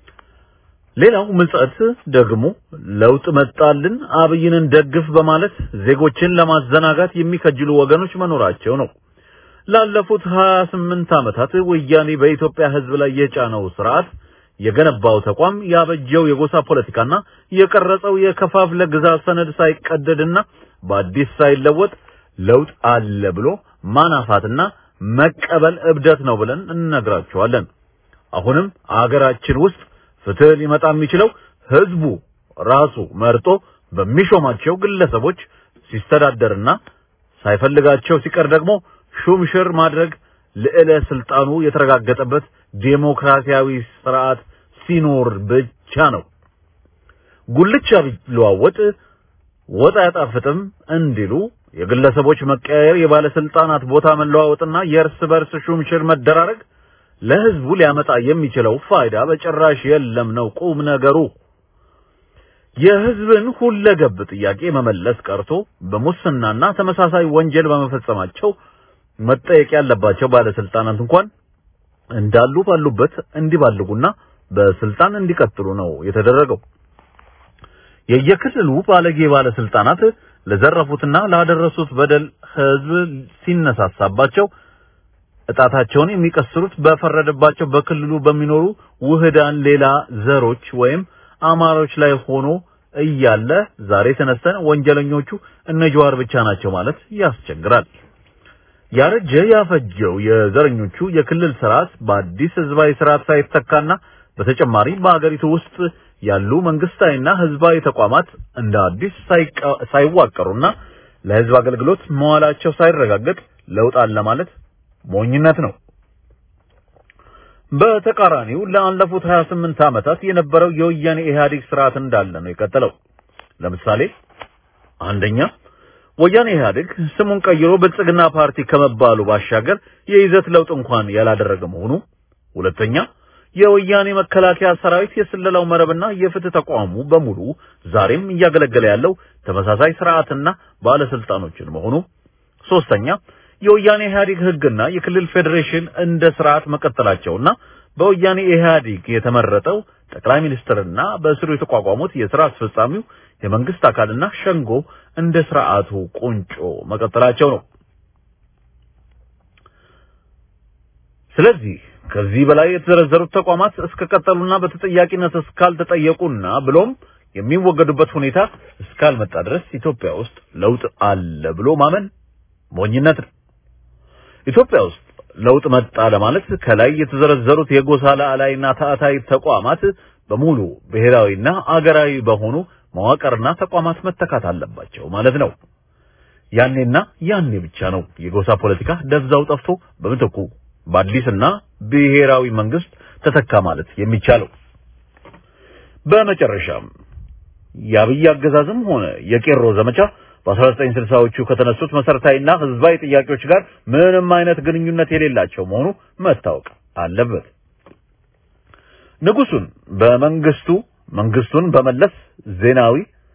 ሌላው ምጸት ደግሞ ለውጥ መጣልን አብይንን ደግፍ በማለት ዜጎችን ለማዘናጋት የሚከጅሉ ወገኖች መኖራቸው ነው። ላለፉት 28 ዓመታት ወያኔ በኢትዮጵያ ህዝብ ላይ የጫነው ስርዓት የገነባው ተቋም ያበጀው የጎሳ ፖለቲካና የቀረጸው የከፋፍለ ግዛት ሰነድ ሳይቀደድና በአዲስ ሳይለወጥ ለውጥ አለ ብሎ ማናፋትና መቀበል እብደት ነው ብለን እንነግራቸዋለን። አሁንም አገራችን ውስጥ ፍትህ ሊመጣ የሚችለው ህዝቡ ራሱ መርጦ በሚሾማቸው ግለሰቦች ሲስተዳደርና ሳይፈልጋቸው ሲቀር ደግሞ ሹምሽር ማድረግ ልዕለ ስልጣኑ የተረጋገጠበት ዴሞክራሲያዊ ስርዓት ሲኖር ብቻ ነው። ጉልቻ ቢለዋወጥ ወጥ አያጣፍጥም እንዲሉ የግለሰቦች መቀያየር፣ የባለስልጣናት ቦታ መለዋወጥና የእርስ በርስ ሹምሽር መደራረግ ለህዝቡ ሊያመጣ የሚችለው ፋይዳ በጭራሽ የለም ነው ቁም ነገሩ። የህዝብን ሁለገብ ጥያቄ መመለስ ቀርቶ በሙስናና ተመሳሳይ ወንጀል በመፈጸማቸው መጠየቅ ያለባቸው ባለስልጣናት እንኳን እንዳሉ ባሉበት እንዲባልጉና በስልጣን እንዲቀጥሉ ነው የተደረገው። የየክልሉ ባለጌ ባለስልጣናት ለዘረፉትና ላደረሱት በደል ህዝብ ሲነሳሳባቸው እጣታቸውን የሚቀስሩት በፈረደባቸው በክልሉ በሚኖሩ ውህዳን ሌላ ዘሮች ወይም አማሮች ላይ ሆኖ እያለ ዛሬ ተነስተን ወንጀለኞቹ እነ ጀዋር ብቻ ናቸው ማለት ያስቸግራል። ያረጀ ያፈጀው የዘረኞቹ የክልል ስርዓት በአዲስ ህዝባዊ ስርዓት ሳይተካና በተጨማሪ በአገሪቱ ውስጥ ያሉ መንግስታዊና ህዝባዊ ተቋማት እንደ አዲስ ሳይዋቀሩና ለህዝብ አገልግሎት መዋላቸው ሳይረጋገጥ ለውጥ አለ ማለት ሞኝነት ነው። በተቃራኒው ላለፉት 28 ዓመታት የነበረው የወያኔ ኢህአዴግ ስርዓት እንዳለ ነው የቀጠለው። ለምሳሌ አንደኛ ወያኔ ኢህአዴግ ስሙን ቀይሮ ብልጽግና ፓርቲ ከመባሉ ባሻገር የይዘት ለውጥ እንኳን ያላደረገ መሆኑ፣ ሁለተኛ የወያኔ መከላከያ ሰራዊት የስለላው መረብና የፍትህ ተቋሙ በሙሉ ዛሬም እያገለገለ ያለው ተመሳሳይ ስርዓትና ባለስልጣኖችን መሆኑ፣ ሶስተኛ የወያኔ ኢህአዴግ ህግና የክልል ፌዴሬሽን እንደ ስርዓት መቀጠላቸውና በወያኔ ኢህአዴግ የተመረጠው ጠቅላይ ሚኒስትርና በስሩ የተቋቋሙት የስራ አስፈጻሚው የመንግስት አካልና ሸንጎ እንደ ስርዓቱ ቁንጮ መቀጠላቸው ነው። ስለዚህ ከዚህ በላይ የተዘረዘሩት ተቋማት እስከቀጠሉና በተጠያቂነት እስካልተጠየቁና ብሎም የሚወገዱበት ሁኔታ እስካልመጣ ድረስ ኢትዮጵያ ውስጥ ለውጥ አለ ብሎ ማመን ሞኝነት ነው። ኢትዮጵያ ውስጥ ለውጥ መጣ ለማለት ከላይ የተዘረዘሩት የጎሳ ላዕላይና ታዕታይ ተቋማት በሙሉ ብሔራዊና አገራዊ በሆኑ መዋቅርና ተቋማት መተካት አለባቸው ማለት ነው። ያኔና ያኔ ብቻ ነው የጎሳ ፖለቲካ ደብዛው ጠፍቶ በምትኩ በአዲስና ብሔራዊ መንግስት ተተካ ማለት የሚቻለው። በመጨረሻም የአብይ አገዛዝም ሆነ የቄሮ ዘመቻ በ1960ዎቹ ከተነሱት መሰረታዊና ህዝባዊ ጥያቄዎች ጋር ምንም አይነት ግንኙነት የሌላቸው መሆኑ መታወቅ አለበት። ንጉሱን በመንግስቱ መንግስቱን በመለስ ዜናዊ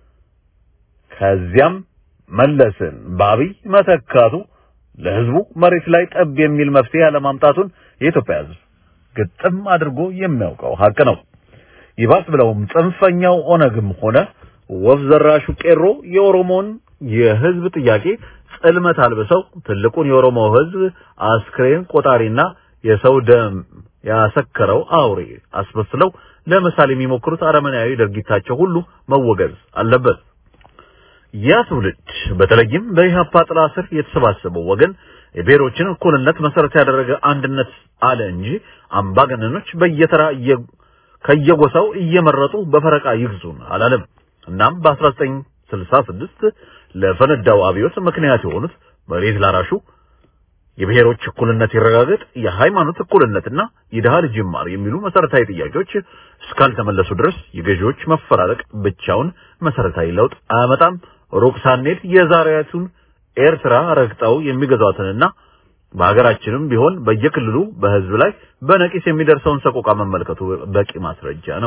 ከዚያም መለስን በአብይ መተካቱ ለህዝቡ መሬት ላይ ጠብ የሚል መፍትሄ አለማምጣቱን የኢትዮጵያ ህዝብ ግጥም አድርጎ የሚያውቀው ሀቅ ነው። ይባስ ብለውም ጽንፈኛው ኦነግም ሆነ ወፍ ዘራሹ ቄሮ የኦሮሞን የህዝብ ጥያቄ ጽልመት አልብሰው ትልቁን የኦሮሞ ህዝብ አስክሬን ቆጣሪና የሰው ደም ያሰከረው አውሬ አስመስለው ለምሳሌ የሚሞክሩት አረመናዊ ድርጊታቸው ሁሉ መወገዝ አለበት። ያ ትውልድ በተለይም በኢህአፓ ጥላ ስር የተሰባሰበው ወገን የብሔሮችን እኩልነት መሰረት ያደረገ አንድነት አለ እንጂ አምባገነኖች በየተራ ከየጎሳው እየመረጡ በፈረቃ ይግዙን አላለም። እናም በ1966 ለፈነዳው አብዮት ምክንያት የሆኑት መሬት ላራሹ የብሔሮች እኩልነት ይረጋገጥ፣ የሃይማኖት እኩልነትና የድሃ ልጅ ይማር የሚሉ መሰረታዊ ጥያቄዎች እስካልተመለሱ ድረስ የገዢዎች መፈራረቅ ብቻውን መሰረታዊ ለውጥ አያመጣም። ሩቅ ሳንሄድ የዛሬቱን ኤርትራ ረግጠው የሚገዟትንና በሀገራችንም ቢሆን በየክልሉ በህዝብ ላይ በነቂስ የሚደርሰውን ሰቆቃ መመልከቱ በቂ ማስረጃ ነው።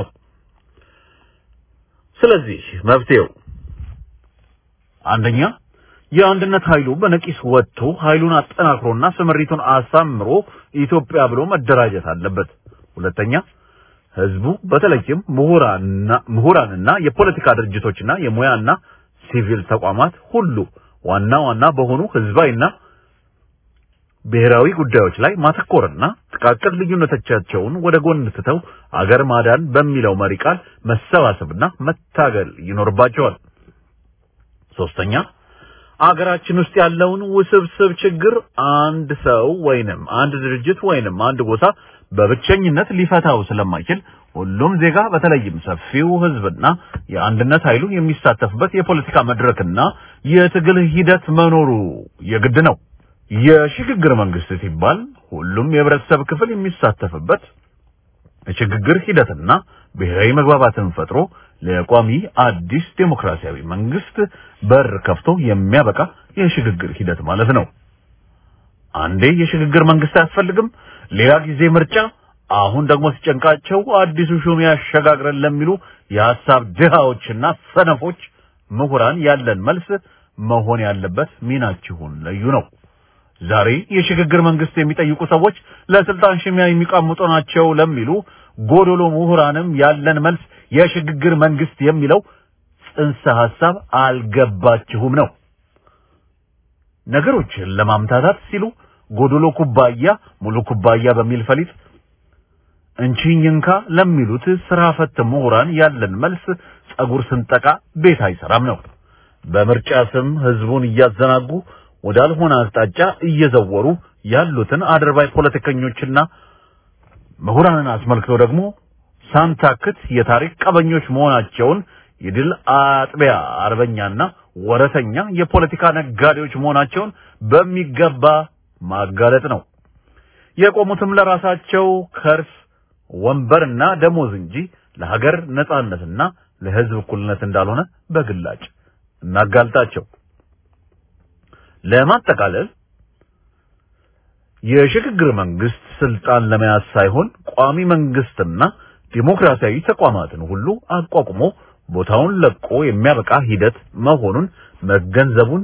ስለዚህ መፍትሄው አንደኛ የአንድነት ኃይሉ በነቂስ ወጥቶ ኃይሉን አጠናክሮና ስምሪቱን አሳምሮ ኢትዮጵያ ብሎ መደራጀት አለበት። ሁለተኛ ህዝቡ በተለይም ምሁራንና ምሁራንና የፖለቲካ ድርጅቶችና የሙያና ሲቪል ተቋማት ሁሉ ዋና ዋና በሆኑ ህዝባዊና ብሔራዊ ጉዳዮች ላይ ማተኮርና ጥቃቅን ልዩነቶቻቸውን ወደ ጎን ትተው አገር ማዳን በሚለው መሪ ቃል መሰባሰብና መታገል ይኖርባቸዋል። ሶስተኛ አገራችን ውስጥ ያለውን ውስብስብ ችግር አንድ ሰው ወይንም አንድ ድርጅት ወይንም አንድ ጎሳ በብቸኝነት ሊፈታው ስለማይችል ሁሉም ዜጋ በተለይም ሰፊው ህዝብና የአንድነት ኃይሉ የሚሳተፍበት የፖለቲካ መድረክና የትግል ሂደት መኖሩ የግድ ነው። የሽግግር መንግስት ሲባል ሁሉም የህብረተሰብ ክፍል የሚሳተፍበት የሽግግር ሂደትና ብሔራዊ መግባባትን ፈጥሮ ለቋሚ አዲስ ዴሞክራሲያዊ መንግስት በር ከፍቶ የሚያበቃ የሽግግር ሂደት ማለት ነው። አንዴ የሽግግር መንግስት አያስፈልግም፣ ሌላ ጊዜ ምርጫ፣ አሁን ደግሞ ሲጨንቃቸው አዲሱ ሹም ያሸጋግረን ለሚሉ የሐሳብ ድሃዎችና ሰነፎች ምሁራን ያለን መልስ መሆን ያለበት ሚናችሁን ለዩ ነው። ዛሬ የሽግግር መንግስት የሚጠይቁ ሰዎች ለስልጣን ሽሚያ የሚቃምጡ ናቸው ለሚሉ ጎዶሎ ምሁራንም ያለን መልስ የሽግግር መንግስት የሚለው ጽንሰ ሐሳብ አልገባችሁም ነው። ነገሮችን ለማምታታት ሲሉ ጎዶሎ ኩባያ ሙሉ ኩባያ በሚል ፈሊጥ እንቺኝ እንካ ለሚሉት ስራ ፈት ምሁራን ያለን መልስ ጸጉር ስንጠቃ ቤት አይሰራም ነው። በምርጫ ስም ህዝቡን እያዘናጉ ወዳልሆነ አቅጣጫ እየዘወሩ ያሉትን አድርባይ ፖለቲከኞችና ምሁራንን አስመልክቶ ደግሞ ሳንታክት የታሪክ ቀበኞች መሆናቸውን የድል አጥቢያ አርበኛና ወረተኛ የፖለቲካ ነጋዴዎች መሆናቸውን በሚገባ ማጋለጥ ነው። የቆሙትም ለራሳቸው ከርስ ወንበርና ደሞዝ እንጂ ለሀገር ነጻነትና ለህዝብ እኩልነት እንዳልሆነ በግላጭ እናጋልጣቸው። ለማጠቃለል የሽግግር መንግስት ስልጣን ለመያዝ ሳይሆን ቋሚ መንግስትና ዲሞክራሲያዊ ተቋማትን ሁሉ አቋቁሞ ቦታውን ለቆ የሚያበቃ ሂደት መሆኑን መገንዘቡን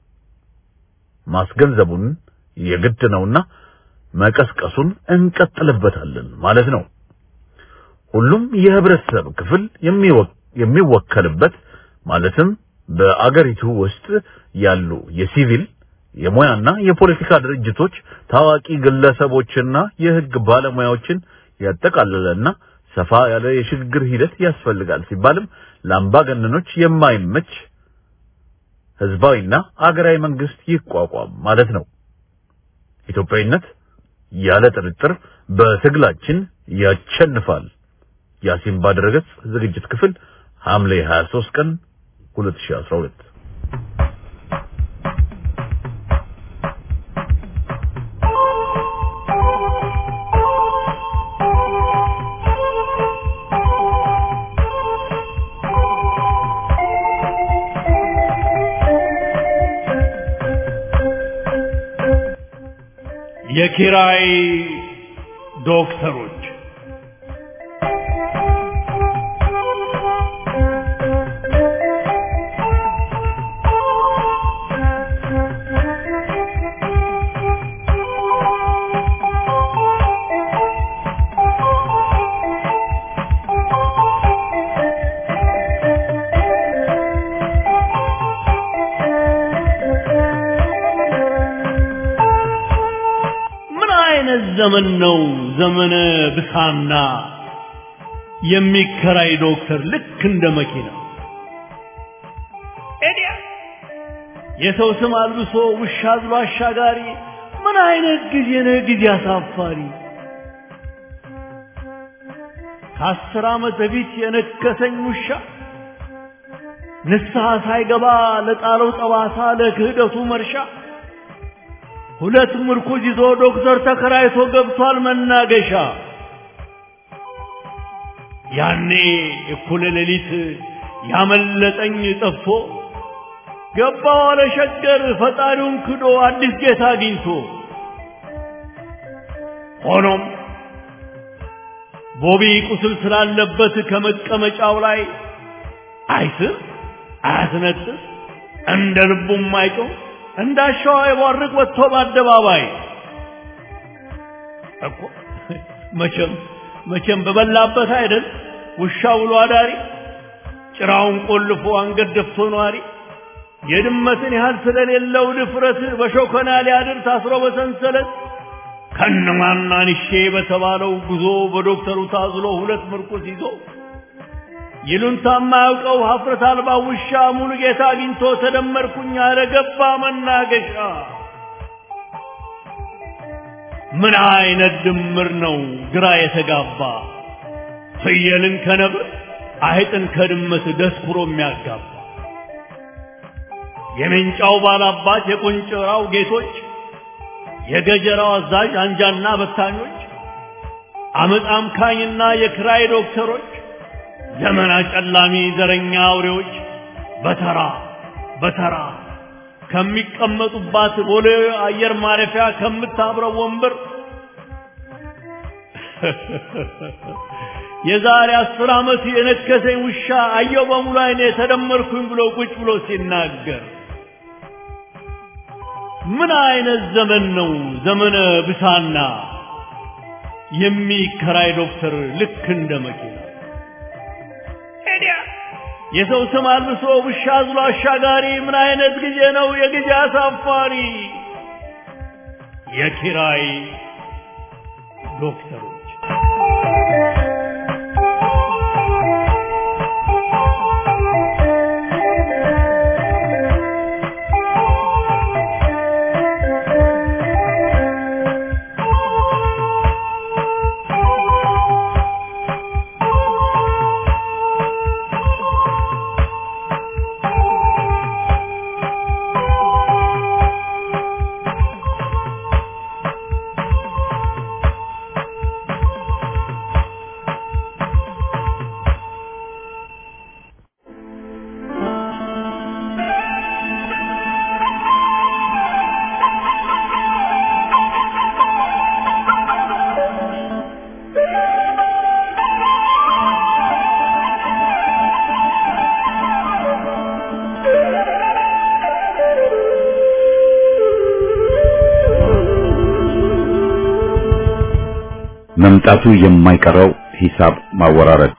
ማስገንዘቡን የግድ ነውና መቀስቀሱን እንቀጥልበታለን ማለት ነው። ሁሉም የህብረተሰብ ክፍል የሚወከልበት ማለትም በአገሪቱ ውስጥ ያሉ የሲቪል የሙያና የፖለቲካ ድርጅቶች ታዋቂ ግለሰቦችና የህግ ባለሙያዎችን ያጠቃለለና ሰፋ ያለ የሽግግር ሂደት ያስፈልጋል ሲባልም ለአምባገነኖች የማይመች ህዝባዊና አገራዊ መንግስት ይቋቋም ማለት ነው። ኢትዮጵያዊነት ያለ ጥርጥር በትግላችን ያሸንፋል። ያሲን ባድረገጽ ዝግጅት ክፍል ሐምሌ 23 ቀን 2012 የኪራይ ዶክተሮች ምን አይነት ዘመን ነው? ዘመነ ብሳና የሚከራይ ዶክተር ልክ እንደ መኪና ኤዲያ የሰው ስም አልብሶ ውሻ አዝሎ አሻጋሪ። ምን አይነት ጊዜ ነው? ጊዜ አሳፋሪ። ከአስር ዓመት በፊት የነከሰኝ ውሻ ንስሐ ሳይገባ ለጣለው ጠባሳ ለክህደቱ መርሻ ሁለት ምርኩዝ ይዞ ዶክተር ተከራይቶ ገብቷል መናገሻ። ያኔ እኩለ ሌሊት ያመለጠኝ ጠፍቶ ገባ ዋለ ሸገር ፈጣሪውን ክዶ አዲስ ጌታ አግኝቶ። ሆኖም ቦቢ ቁስል ስላለበት ከመቀመጫው ላይ አይስር አያስነጥስ እንደ ልቡም አይጮህ እንዳሻው አይቧርቅ ወጥቶ በአደባባይ እኮ መቼም መቼም በበላበት አይደል ውሻ ውሎ አዳሪ ጭራውን ቆልፎ አንገት ደፍቶ ነዋሪ የድመትን ያህል ስለሌለው ድፍረት በሾከና ሊያድር ታስሮ በሰንሰለት ከነማናንሼ በተባለው ጉዞ በዶክተሩ ታዝሎ ሁለት ምርኩስ ይዞ ይሉንታ የማያውቀው ሀፍረት አልባ ውሻ ሙሉ ጌታ አግኝቶ ተደመርኩኝ አለ ገባ መናገሻ። ምን አይነት ድምር ነው ግራ የተጋባ ፍየልን ከነብር አይጥን ከድመት ደስኩሮ የሚያጋባ የሜንጫው ባላባት የቆንጨራው ጌቶች የገጀራው አዛዥ አንጃና በታኞች አመፅ አምካኝና የክራይ ዶክተሮች ዘመን አጨላሚ ዘረኛ አውሬዎች በተራ በተራ ከሚቀመጡባት ቦሌ አየር ማረፊያ ከምታብረው ወንበር የዛሬ አስር ዓመት የነከሰኝ ውሻ አየው በሙሉ አይኔ ተደመርኩኝ ብሎ ቁጭ ብሎ ሲናገር ምን አይነት ዘመን ነው ዘመነ ብሳና የሚከራይ ዶክተር ልክ እንደ መኪና የሰው ስም አልብሶ ውሻ አዝሎ አሻጋሪ ምን አይነት ጊዜ ነው የጊዜ አሳፋሪ የኪራይ ዶክተሮች መምጣቱ የማይቀረው ሂሳብ ማወራረድ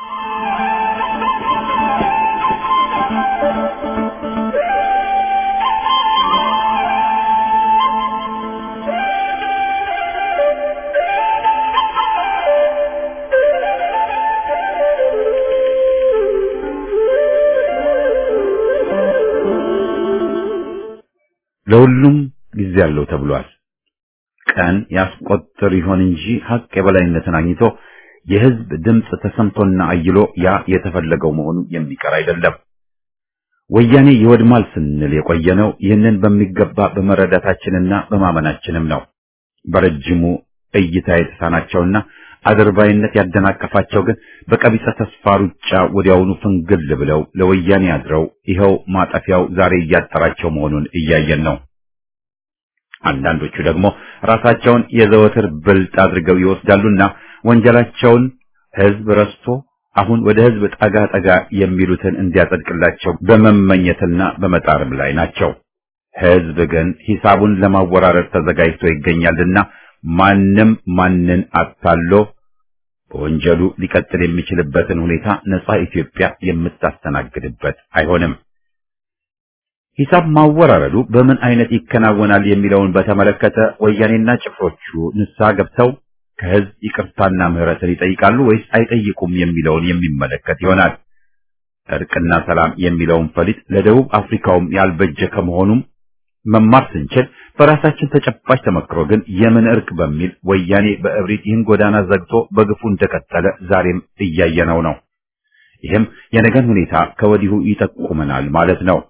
ለሁሉም ጊዜ አለው ተብሏል። ቀን ያስቆጥር ይሆን እንጂ ሀቅ የበላይነትን አግኝቶ የህዝብ ድምፅ ተሰምቶና አይሎ ያ የተፈለገው መሆኑ የሚቀር አይደለም። ወያኔ ይወድማል ስንል የቆየነው ይህንን በሚገባ በመረዳታችንና በማመናችንም ነው። በረጅሙ እይታ የተሳናቸውና አድርባይነት ያደናቀፋቸው ግን በቀቢጸ ተስፋ ሩጫ ወዲያውኑ ፍንግል ብለው ለወያኔ አድረው ይኸው ማጠፊያው ዛሬ እያጠራቸው መሆኑን እያየን ነው። አንዳንዶቹ ደግሞ ራሳቸውን የዘወትር ብልጥ አድርገው ይወስዳሉና ወንጀላቸውን ህዝብ ረስቶ አሁን ወደ ህዝብ ጠጋ ጠጋ የሚሉትን እንዲያጸድቅላቸው በመመኘትና በመጣርም ላይ ናቸው። ህዝብ ግን ሂሳቡን ለማወራረድ ተዘጋጅቶ ይገኛልና ማንም ማንን አታሎ በወንጀሉ ሊቀጥል የሚችልበትን ሁኔታ ነጻ ኢትዮጵያ የምታስተናግድበት አይሆንም። ሂሳብ ማወራረዱ በምን አይነት ይከናወናል የሚለውን በተመለከተ ወያኔና ጭፍሮቹ ንስሐ ገብተው ከህዝብ ይቅርታና ምህረትን ይጠይቃሉ ወይስ አይጠይቁም የሚለውን የሚመለከት ይሆናል። እርቅና ሰላም የሚለውን ፈሊጥ ለደቡብ አፍሪካውም ያልበጀ ከመሆኑም መማር ስንችል በራሳችን ተጨባጭ ተመክሮ ግን የምን እርቅ በሚል ወያኔ በእብሪት ይህን ጎዳና ዘግቶ በግፉ እንደቀጠለ ዛሬም እያየነው ነው። ይህም የነገን ሁኔታ ከወዲሁ ይጠቁመናል ማለት ነው።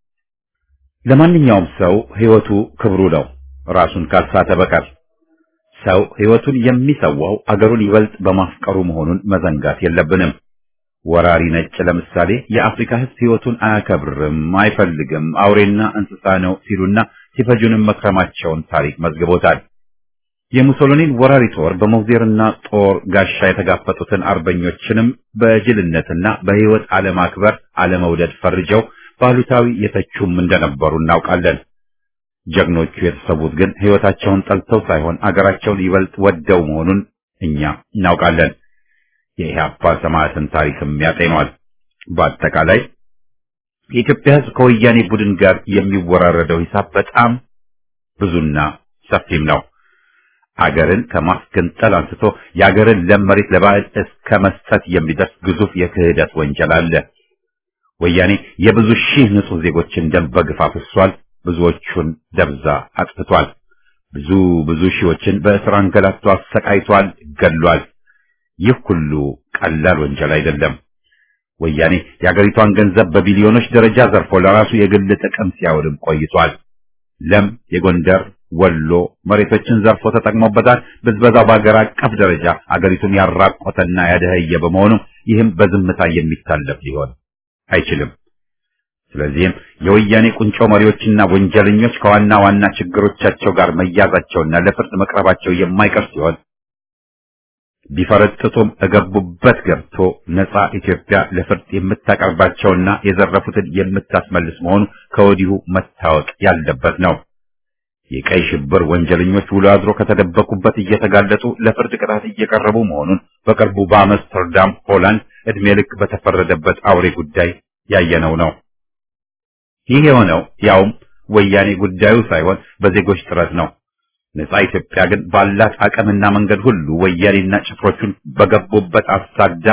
ለማንኛውም ሰው ህይወቱ ክብሩ ነው፣ ራሱን ካልሳተ በቀር። ሰው ህይወቱን የሚሰዋው አገሩን ይበልጥ በማፍቀሩ መሆኑን መዘንጋት የለብንም። ወራሪ ነጭ ለምሳሌ የአፍሪካ ህዝብ ህይወቱን አያከብርም፣ አይፈልግም፣ አውሬና እንስሳ ነው ሲሉና ሲፈጁንም መክረማቸውን ታሪክ መዝግቦታል። የሙሶሊኒን ወራሪ ጦር በሞዜርና ጦር ጋሻ የተጋፈጡትን አርበኞችንም በጅልነትና በህይወት አለማክበር አለመውደድ ፈርጀው ባሉታዊ የተቹም እንደነበሩ እናውቃለን። ጀግኖቹ የተሰዉት ግን ህይወታቸውን ጠልተው ሳይሆን አገራቸውን ይበልጥ ወደው መሆኑን እኛ እናውቃለን። የኢህአፓ ሰማዕትን ታሪክም ያጤኗል። በአጠቃላይ የኢትዮጵያ ህዝብ ከወያኔ ቡድን ጋር የሚወራረደው ሂሳብ በጣም ብዙና ሰፊም ነው። አገርን ከማስገንጠል አንስቶ የአገርን ለም መሬት ለባዕድ እስከ መስጠት የሚደርስ ግዙፍ የክህደት ወንጀል አለ። ወያኔ የብዙ ሺህ ንጹህ ዜጎችን ደም በግፍ አፍሷል። ብዙዎቹን ደብዛ አጥፍቷል። ብዙ ብዙ ሺዎችን በእስር አንገላቶ አሰቃይቷል፣ ገሏል። ይህ ሁሉ ቀላል ወንጀል አይደለም። ወያኔ የአገሪቷን ገንዘብ በቢሊዮኖች ደረጃ ዘርፎ ለራሱ የግል ጥቅም ሲያውልም ቆይቷል። ለም የጎንደር ወሎ መሬቶችን ዘርፎ ተጠቅሞበታል። ብዝበዛው በአገር አቀፍ ደረጃ አገሪቱን ያራቆተና ያደኸየ በመሆኑ ይህም በዝምታ የሚታለፍ ሊሆን አይችልም። ስለዚህም የወያኔ ቁንጮ መሪዎችና ወንጀለኞች ከዋና ዋና ችግሮቻቸው ጋር መያዛቸውና ለፍርድ መቅረባቸው የማይቀር ሲሆን ቢፈረጥጡም እገቡበት ገብቶ ነፃ ኢትዮጵያ ለፍርድ የምታቀርባቸውና የዘረፉትን የምታስመልስ መሆኑ ከወዲሁ መታወቅ ያለበት ነው። የቀይ ሽብር ወንጀለኞች ውሎ አድሮ ከተደበቁበት እየተጋለጡ ለፍርድ ቅጣት እየቀረቡ መሆኑን በቅርቡ በአምስተርዳም ሆላንድ እድሜ ልክ በተፈረደበት አውሬ ጉዳይ ያየነው ነው። ይህ የሆነው ያውም ወያኔ ጉዳዩ ሳይሆን በዜጎች ጥረት ነው። ነፃ ኢትዮጵያ ግን ባላት አቅምና መንገድ ሁሉ ወያኔና ጭፍሮቹን በገቡበት አሳዳ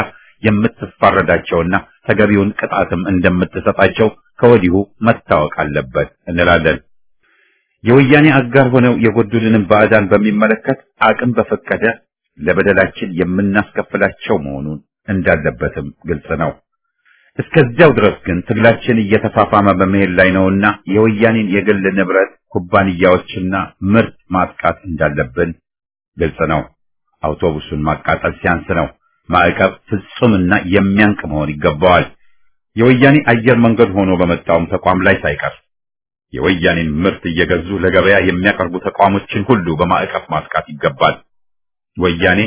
የምትፋረዳቸውና ተገቢውን ቅጣትም እንደምትሰጣቸው ከወዲሁ መታወቅ አለበት እንላለን። የወያኔ አጋር ሆነው የጎዱልንም ባዕዳን በሚመለከት አቅም በፈቀደ ለበደላችን የምናስከፍላቸው መሆኑን እንዳለበትም ግልጽ ነው። እስከዚያው ድረስ ግን ትግላችን እየተፋፋመ በመሄድ ላይ ነውና የወያኔን የግል ንብረት ኩባንያዎችና ምርት ማጥቃት እንዳለብን ግልጽ ነው። አውቶቡሱን ማቃጠል ሲያንስ ነው። ማዕቀብ ፍጹምና የሚያንቅ መሆን ይገባዋል። የወያኔ አየር መንገድ ሆኖ በመጣውም ተቋም ላይ ሳይቀር የወያኔን ምርት እየገዙ ለገበያ የሚያቀርቡ ተቋሞችን ሁሉ በማዕቀፍ ማጥቃት ይገባል። ወያኔ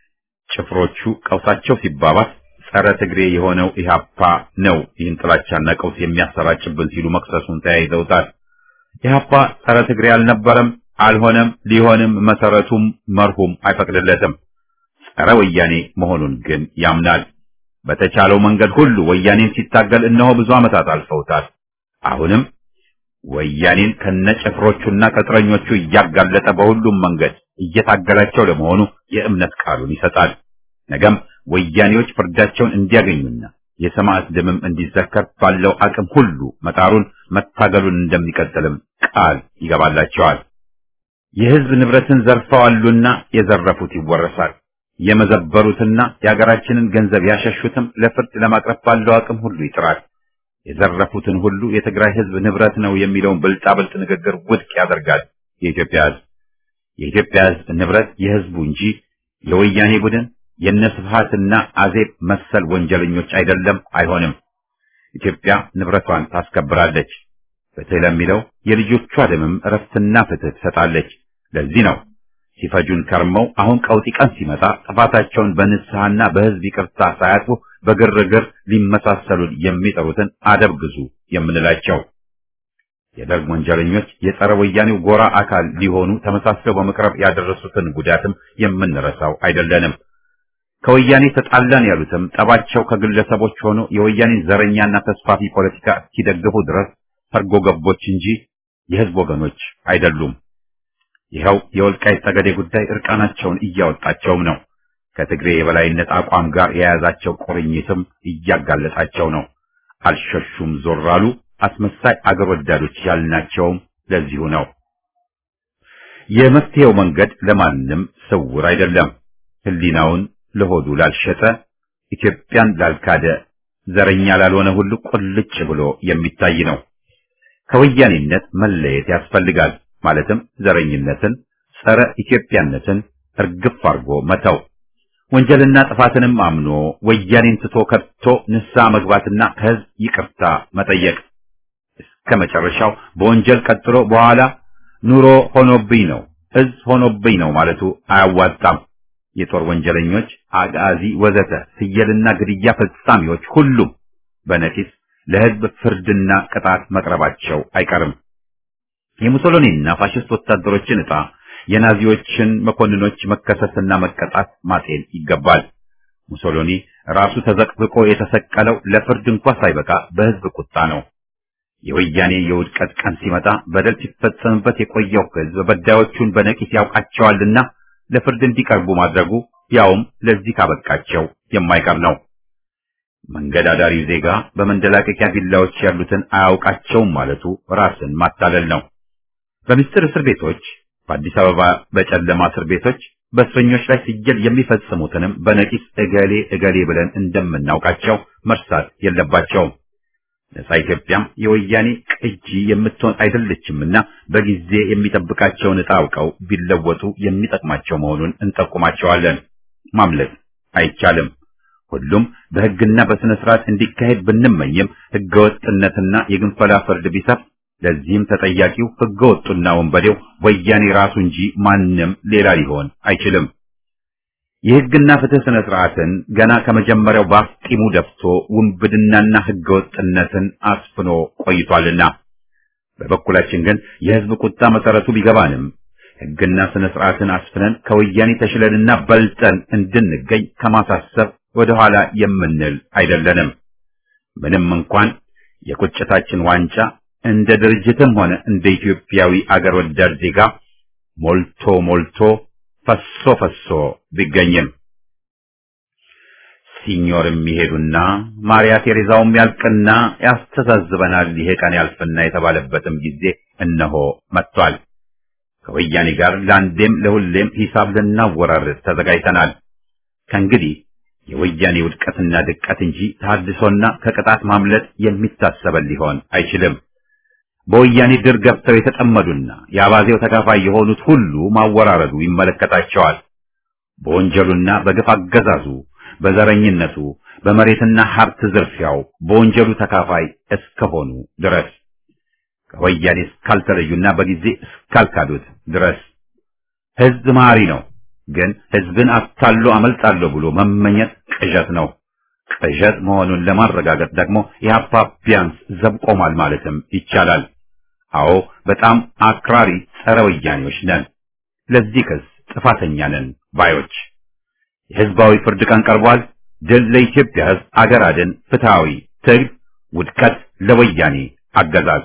ጭፍሮቹ ቀውሳቸው ሲባባስ ጸረ ትግሬ የሆነው ኢህአፓ ነው ይህን ጥላቻና ቀውስ የሚያሰራጭብን ሲሉ መክሰሱን ተያይዘውታል። ኢህአፓ ጸረ ትግሬ አልነበረም፣ አልሆነም፣ ሊሆንም መሰረቱም መርሁም አይፈቅድለትም። ጸረ ወያኔ መሆኑን ግን ያምናል። በተቻለው መንገድ ሁሉ ወያኔን ሲታገል እነሆ ብዙ ዓመታት አልፈውታል። አሁንም ወያኔን ከነጭፍሮቹና ቅጥረኞቹ እያጋለጠ በሁሉም መንገድ እየታገላቸው ለመሆኑ የእምነት ቃሉን ይሰጣል። ነገም ወያኔዎች ፍርዳቸውን እንዲያገኙና የሰማዕት ደምም እንዲዘከር ባለው አቅም ሁሉ መጣሩን መታገሉን እንደሚቀጥልም ቃል ይገባላቸዋል። የሕዝብ ንብረትን ዘርፈዋሉና የዘረፉት ይወረሳል። የመዘበሩትና የሀገራችንን ገንዘብ ያሸሹትም ለፍርድ ለማቅረብ ባለው አቅም ሁሉ ይጥራል። የዘረፉትን ሁሉ የትግራይ ሕዝብ ንብረት ነው የሚለውን ብልጣብልጥ ንግግር ውድቅ ያደርጋል። የኢትዮጵያ ሕዝብ የኢትዮጵያ ሕዝብ ንብረት የሕዝቡ እንጂ የወያኔ ቡድን የነስብሃትና አዜብ መሰል ወንጀለኞች አይደለም፣ አይሆንም። ኢትዮጵያ ንብረቷን ታስከብራለች። ፍትህ ለሚለው የልጆቿ ደምም እረፍትና ፍትህ ትሰጣለች። ለዚህ ነው ሲፈጁን ከርመው አሁን ቀውጢ ቀን ሲመጣ ጥፋታቸውን በንስሐና በሕዝብ ይቅርታ ሳያጥፉ በግርግር ሊመሳሰሉን የሚጠሩትን አደብ ግዙ የምንላቸው። የደርግ ወንጀለኞች የጸረ ወያኔው ጎራ አካል ሊሆኑ ተመሳስለው በመቅረብ ያደረሱትን ጉዳትም የምንረሳው አይደለንም። ከወያኔ ተጣላን ያሉትም ጠባቸው ከግለሰቦች ሆኖ የወያኔን ዘረኛና ተስፋፊ ፖለቲካ እስኪደግፉ ድረስ ሰርጎ ገቦች እንጂ የሕዝብ ወገኖች አይደሉም። ይኸው የወልቃይት ጠገዴ ጉዳይ እርቃናቸውን እያወጣቸውም ነው። ከትግሬ የበላይነት አቋም ጋር የያዛቸው ቁርኝትም እያጋለጣቸው ነው። አልሸሹም ዞር አሉ። አስመሳይ አገር ወዳዶች ያልናቸውም ለዚሁ ነው። የመፍትሄው መንገድ ለማንም ስውር አይደለም። ሕሊናውን ለሆዱ ላልሸጠ፣ ኢትዮጵያን ላልካደ፣ ዘረኛ ላልሆነ ሁሉ ቁልጭ ብሎ የሚታይ ነው። ከወያኔነት መለየት ያስፈልጋል። ማለትም ዘረኝነትን፣ ጸረ ኢትዮጵያነትን እርግፍ አድርጎ መተው፣ ወንጀልና ጥፋትንም አምኖ ወያኔን ትቶ ከቶ ንስሐ መግባትና ከሕዝብ ይቅርታ መጠየቅ እስከ መጨረሻው በወንጀል ቀጥሎ በኋላ ኑሮ ሆኖብኝ ነው እዝ ሆኖብኝ ነው ማለቱ አያዋጣም። የጦር ወንጀለኞች፣ አጋዚ፣ ወዘተ ፍየልና ግድያ ፈጻሚዎች ሁሉም በነቂስ ለሕዝብ ፍርድና ቅጣት መቅረባቸው አይቀርም። የሙሶሎኒና ፋሽስት ወታደሮችን ዕጣ የናዚዎችን መኮንኖች መከሰስና መቀጣት ማጤን ይገባል። ሙሶሎኒ ራሱ ተዘቅዝቆ የተሰቀለው ለፍርድ እንኳ ሳይበቃ በሕዝብ ቁጣ ነው። የወያኔ የውድቀት ቀን ሲመጣ በደል ሲፈጸምበት የቆየው ሕዝብ በዳዮቹን በነቂስ ያውቃቸዋልና ለፍርድ እንዲቀርቡ ማድረጉ ያውም ለዚህ ካበቃቸው የማይቀር ነው። መንገድ አዳሪ ዜጋ በመንደላቀቂያ ቢላዎች ያሉትን አያውቃቸውም ማለቱ ራስን ማታለል ነው። በምስጢር እስር ቤቶች፣ በአዲስ አበባ በጨለማ እስር ቤቶች፣ በእስረኞች ላይ ሲገል የሚፈጽሙትንም በነቂስ እገሌ እገሌ ብለን እንደምናውቃቸው መርሳት የለባቸውም። ነጻ ኢትዮጵያም የወያኔ ቅጂ የምትሆን አይደለችምና በጊዜ የሚጠብቃቸውን ዕጣ አውቀው ቢለወጡ የሚጠቅማቸው መሆኑን እንጠቁማቸዋለን። ማምለጥ አይቻልም። ሁሉም በሕግና በሥነ ሥርዓት እንዲካሄድ ብንመኝም ሕገወጥነትና የግንፈላ ፍርድ ቢሰፍ ለዚህም ተጠያቂው ሕገወጡና ወንበዴው ወያኔ ራሱ እንጂ ማንም ሌላ ሊሆን አይችልም። የሕግና ፍትህ ሥነ ሥርዓትን ገና ከመጀመሪያው በአፍጢሙ ደፍቶ ውንብድናና ሕገወጥነትን አስፍኖ ቆይቷልና በበኩላችን ግን የሕዝብ ቁጣ መሰረቱ ቢገባንም ሕግና ሥነ ሥርዓትን አስፍነን ከወያኔ ተሽለንና በልጠን እንድንገኝ ከማሳሰብ ወደ ኋላ የምንል አይደለንም። ምንም እንኳን የቁጭታችን ዋንጫ እንደ ድርጅትም ሆነ እንደ ኢትዮጵያዊ አገር ወዳድ ዜጋ ሞልቶ ሞልቶ ፈሶ ፈሶ ቢገኝም ሲኞርም ይሄዱና ማርያ ቴሬዛውም ያልቅና ያስተዛዝበናል ይሄ ቀን ያልፍና የተባለበትም ጊዜ እነሆ መጥቷል። ከወያኔ ጋር ለአንዴም ለሁሌም ሂሳብ ልናወራርድ ተዘጋጅተናል። ከእንግዲህ የወያኔ ውድቀትና ድቀት እንጂ ታድሶና ከቅጣት ማምለጥ የሚታሰበን ሊሆን አይችልም። በወያኔ ድር ገብተው የተጠመዱና የአባዜው ተካፋይ የሆኑት ሁሉ ማወራረዱ ይመለከታቸዋል። በወንጀሉና በግፍ አገዛዙ፣ በዘረኝነቱ፣ በመሬትና ሀብት ዝርፊያው በወንጀሉ ተካፋይ እስከሆኑ ድረስ ከወያኔ እስካልተለዩና በጊዜ እስካልካዱት ድረስ ሕዝብ መሐሪ ነው። ግን ሕዝብን አታሎ አመልጣለሁ ብሎ መመኘት ቅዠት ነው። ቅዠት መሆኑን ለማረጋገጥ ደግሞ ኢህአፓ ቢያንስ ዘብ ቆሟል ማለትም ይቻላል። አዎ በጣም አክራሪ ጸረ ወያኔዎች ነን። ለዚህ ክስ ጥፋተኛ ነን ባዮች። የህዝባዊ ፍርድ ቀን ቀርቧል። ድል ለኢትዮጵያ ሕዝብ፣ አገር አድን፣ ፍትሃዊ ትግል፣ ውድቀት ለወያኔ አገዛዝ።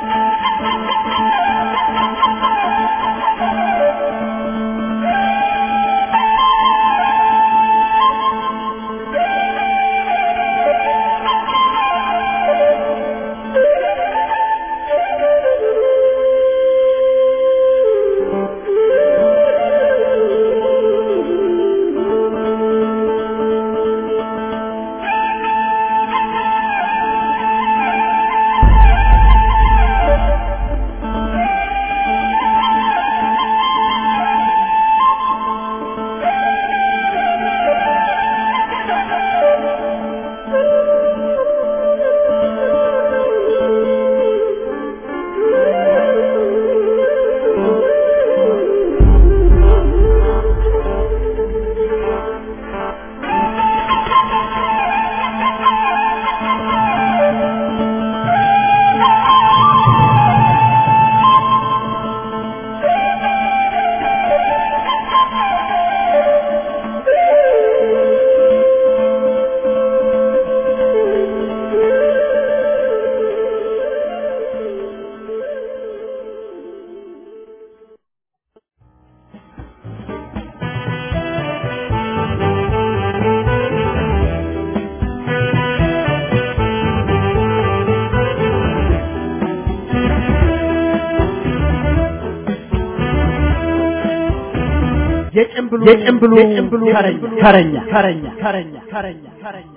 የጭምብሉ የጭምብሉ የጭምብሉ ተረኛ ተረኛ ተረኛ ተረኛ ተረኛ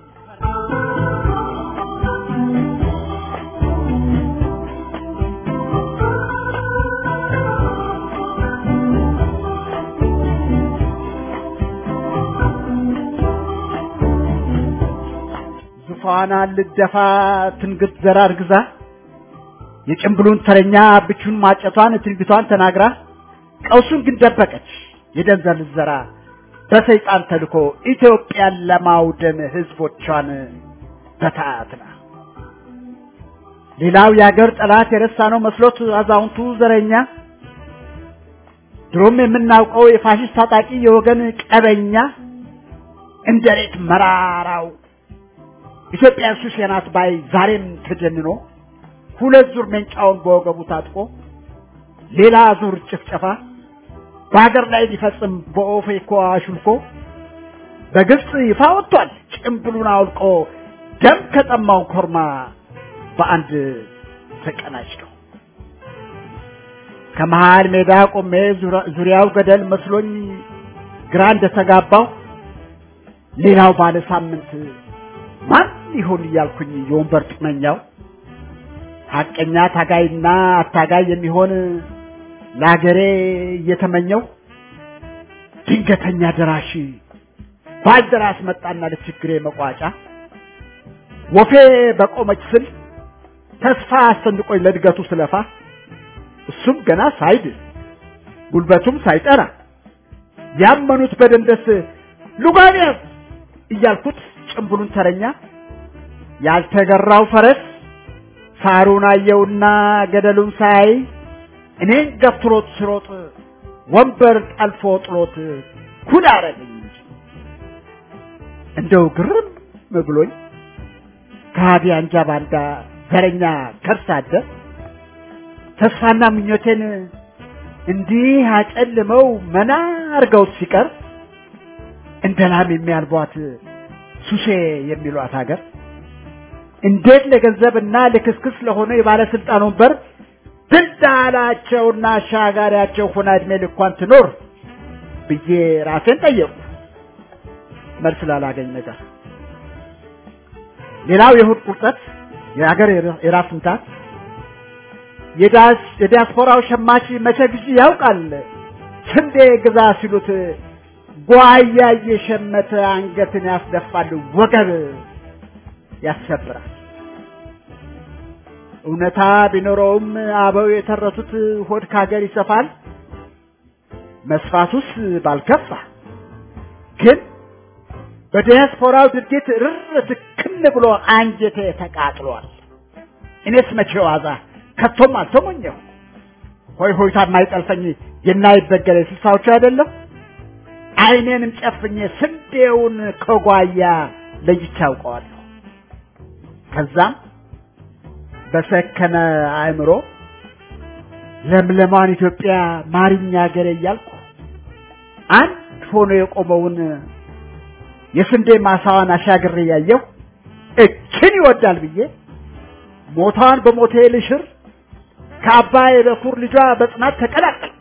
ዙፋና ልደፋ ትንግት ዘራ እርግዛ የጭምብሉን ተረኛ ብቹን ማጨቷን ትንቢቷን ተናግራ ቀውሱን ግን ደበቀች። የደንዘል ዘራ በሰይጣን ተልኮ ኢትዮጵያን ለማውደም ህዝቦቿን በታትና ሌላው የአገር ጠላት የረሳነው መስሎት አዛውንቱ ዘረኛ ድሮም የምናውቀው የፋሽስት ታጣቂ የወገን ቀበኛ እንደ ሬት መራራው ኢትዮጵያ ሱሴ ናት ባይ ዛሬም ተጀንኖ ሁለት ዙር መንጫውን በወገቡ ታጥቆ ሌላ ዙር ጭፍጨፋ በሀገር ላይ ሊፈጽም በኦፌኮ አሹልኮ በግልጽ ይፋ ወጥቷል። ጭምብሉን አውልቆ ደም ከጠማው ኮርማ በአንድ ተቀናጭተው ከመሃል ሜዳ ቆሜ ዙሪያው ገደል መስሎኝ ግራ እንደተጋባው ሌላው ባለ ሳምንት ማን ይሆን እያልኩኝ የወንበር ጡመኛው ሐቀኛ ታጋይና አታጋይ የሚሆን ለአገሬ እየተመኘው ድንገተኛ ደራሽ ባልደራስ መጣና ለችግሬ መቋጫ ወፌ በቆመች ስል ተስፋ አስጨንቆኝ ለእድገቱ ስለፋ እሱም ገና ሳይድ ጉልበቱም ሳይጠራ ያመኑት በደንደስ ሉጋንያስ እያልኩት ጭምብሉን ተረኛ ያልተገራው ፈረስ ሳሩን አየውና ገደሉን ሳይ እኔን ገፍትሮት ሲሮጥ ወንበር ጠልፎ ጥሎት ኩል አረገኝ እንጂ እንደው ግርም ብሎኝ ከሃዲ አንጃ ባንዳ ዘረኛ ከርስ አደር ተስፋና ምኞቴን እንዲህ አጨልመው መና አርገውት ሲቀር እንደ ላም የሚያልቧት ሱሴ የሚሏት ሀገር እንዴት ለገንዘብና ለክስክስ ለሆነ የባለስልጣን ወንበር ድልዳላቸውና አሻጋሪያቸው ሆና እድሜ ልኳን ትኖር ብዬ ራሴን ጠየቁ። መልስ ላላገኝ ነገር ሌላው የእሑድ ቁርጠት የሀገር የራስ ምታት የዲያስፖራው ሸማች መቼ ጊዜ ያውቃል ስንዴ ግዛ ሲሉት ጓያ እየሸመተ አንገትን ያስደፋል፣ ወገብ ያሰብራል። እውነታ ቢኖረውም አበው የተረቱት ሆድ ካገር ይሰፋል፣ መስፋቱስ ባልከፋ ግን በዲያስፖራው ድርጊት ርር ትክን ብሎ አንጀቴ ተቃጥሏል። እኔስ መቼ ዋዛ ከቶም አልተሞኘሁ። ሆይ ሆይታ የማይጠልፈኝ የናይበገረ ስልሳዎቹ አይደለም። አይኔንም ጨፍኜ ስንዴውን ከጓያ ለይቼ አውቀዋለሁ። ከዛም በሰከነ አእምሮ ለምለማን ኢትዮጵያ ማሪኛ ሀገሬ እያልኩ አንድ ሆኖ የቆመውን የስንዴ ማሳዋን አሻግሬ ያየሁ እችን ይወዳል ብዬ ሞቷን በሞቴ ልሽር ከአባይ በኩር ልጇ በጽናት ተቀላቀልኩ።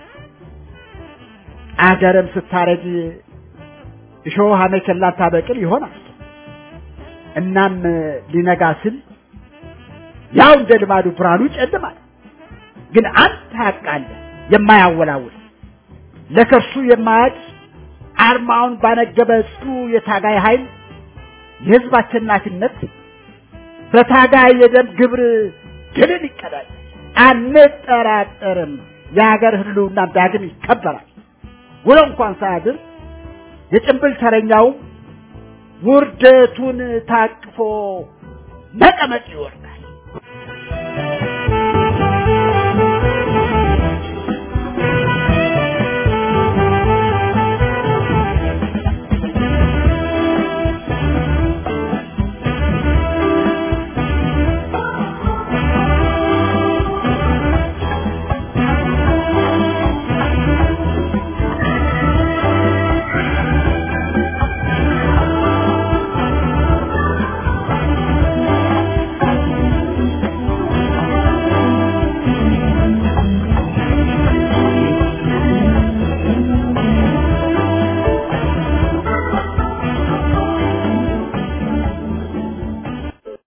አገርም ስታረጅ እሾህ አሜከላን ታበቅል ይሆናል። እናም ሊነጋ ስል ያው እንደ ልማዱ ብርሃኑ ይጨልማል። ግን አንድ ሀቅ አለ የማያወላውል ለከርሱ የማያድ አርማውን ባነገበ ጽኑ የታጋይ ኃይል የህዝብ አሸናፊነት በታጋይ የደም ግብር ድልን ይቀዳል። አንጠራጠርም። የሀገር ህልውና ዳግም ይከበራል። ውሎ እንኳን ሳያድር የጭንብል ተረኛውም ውርደቱን ታቅፎ መቀመቅ ይወርዳል።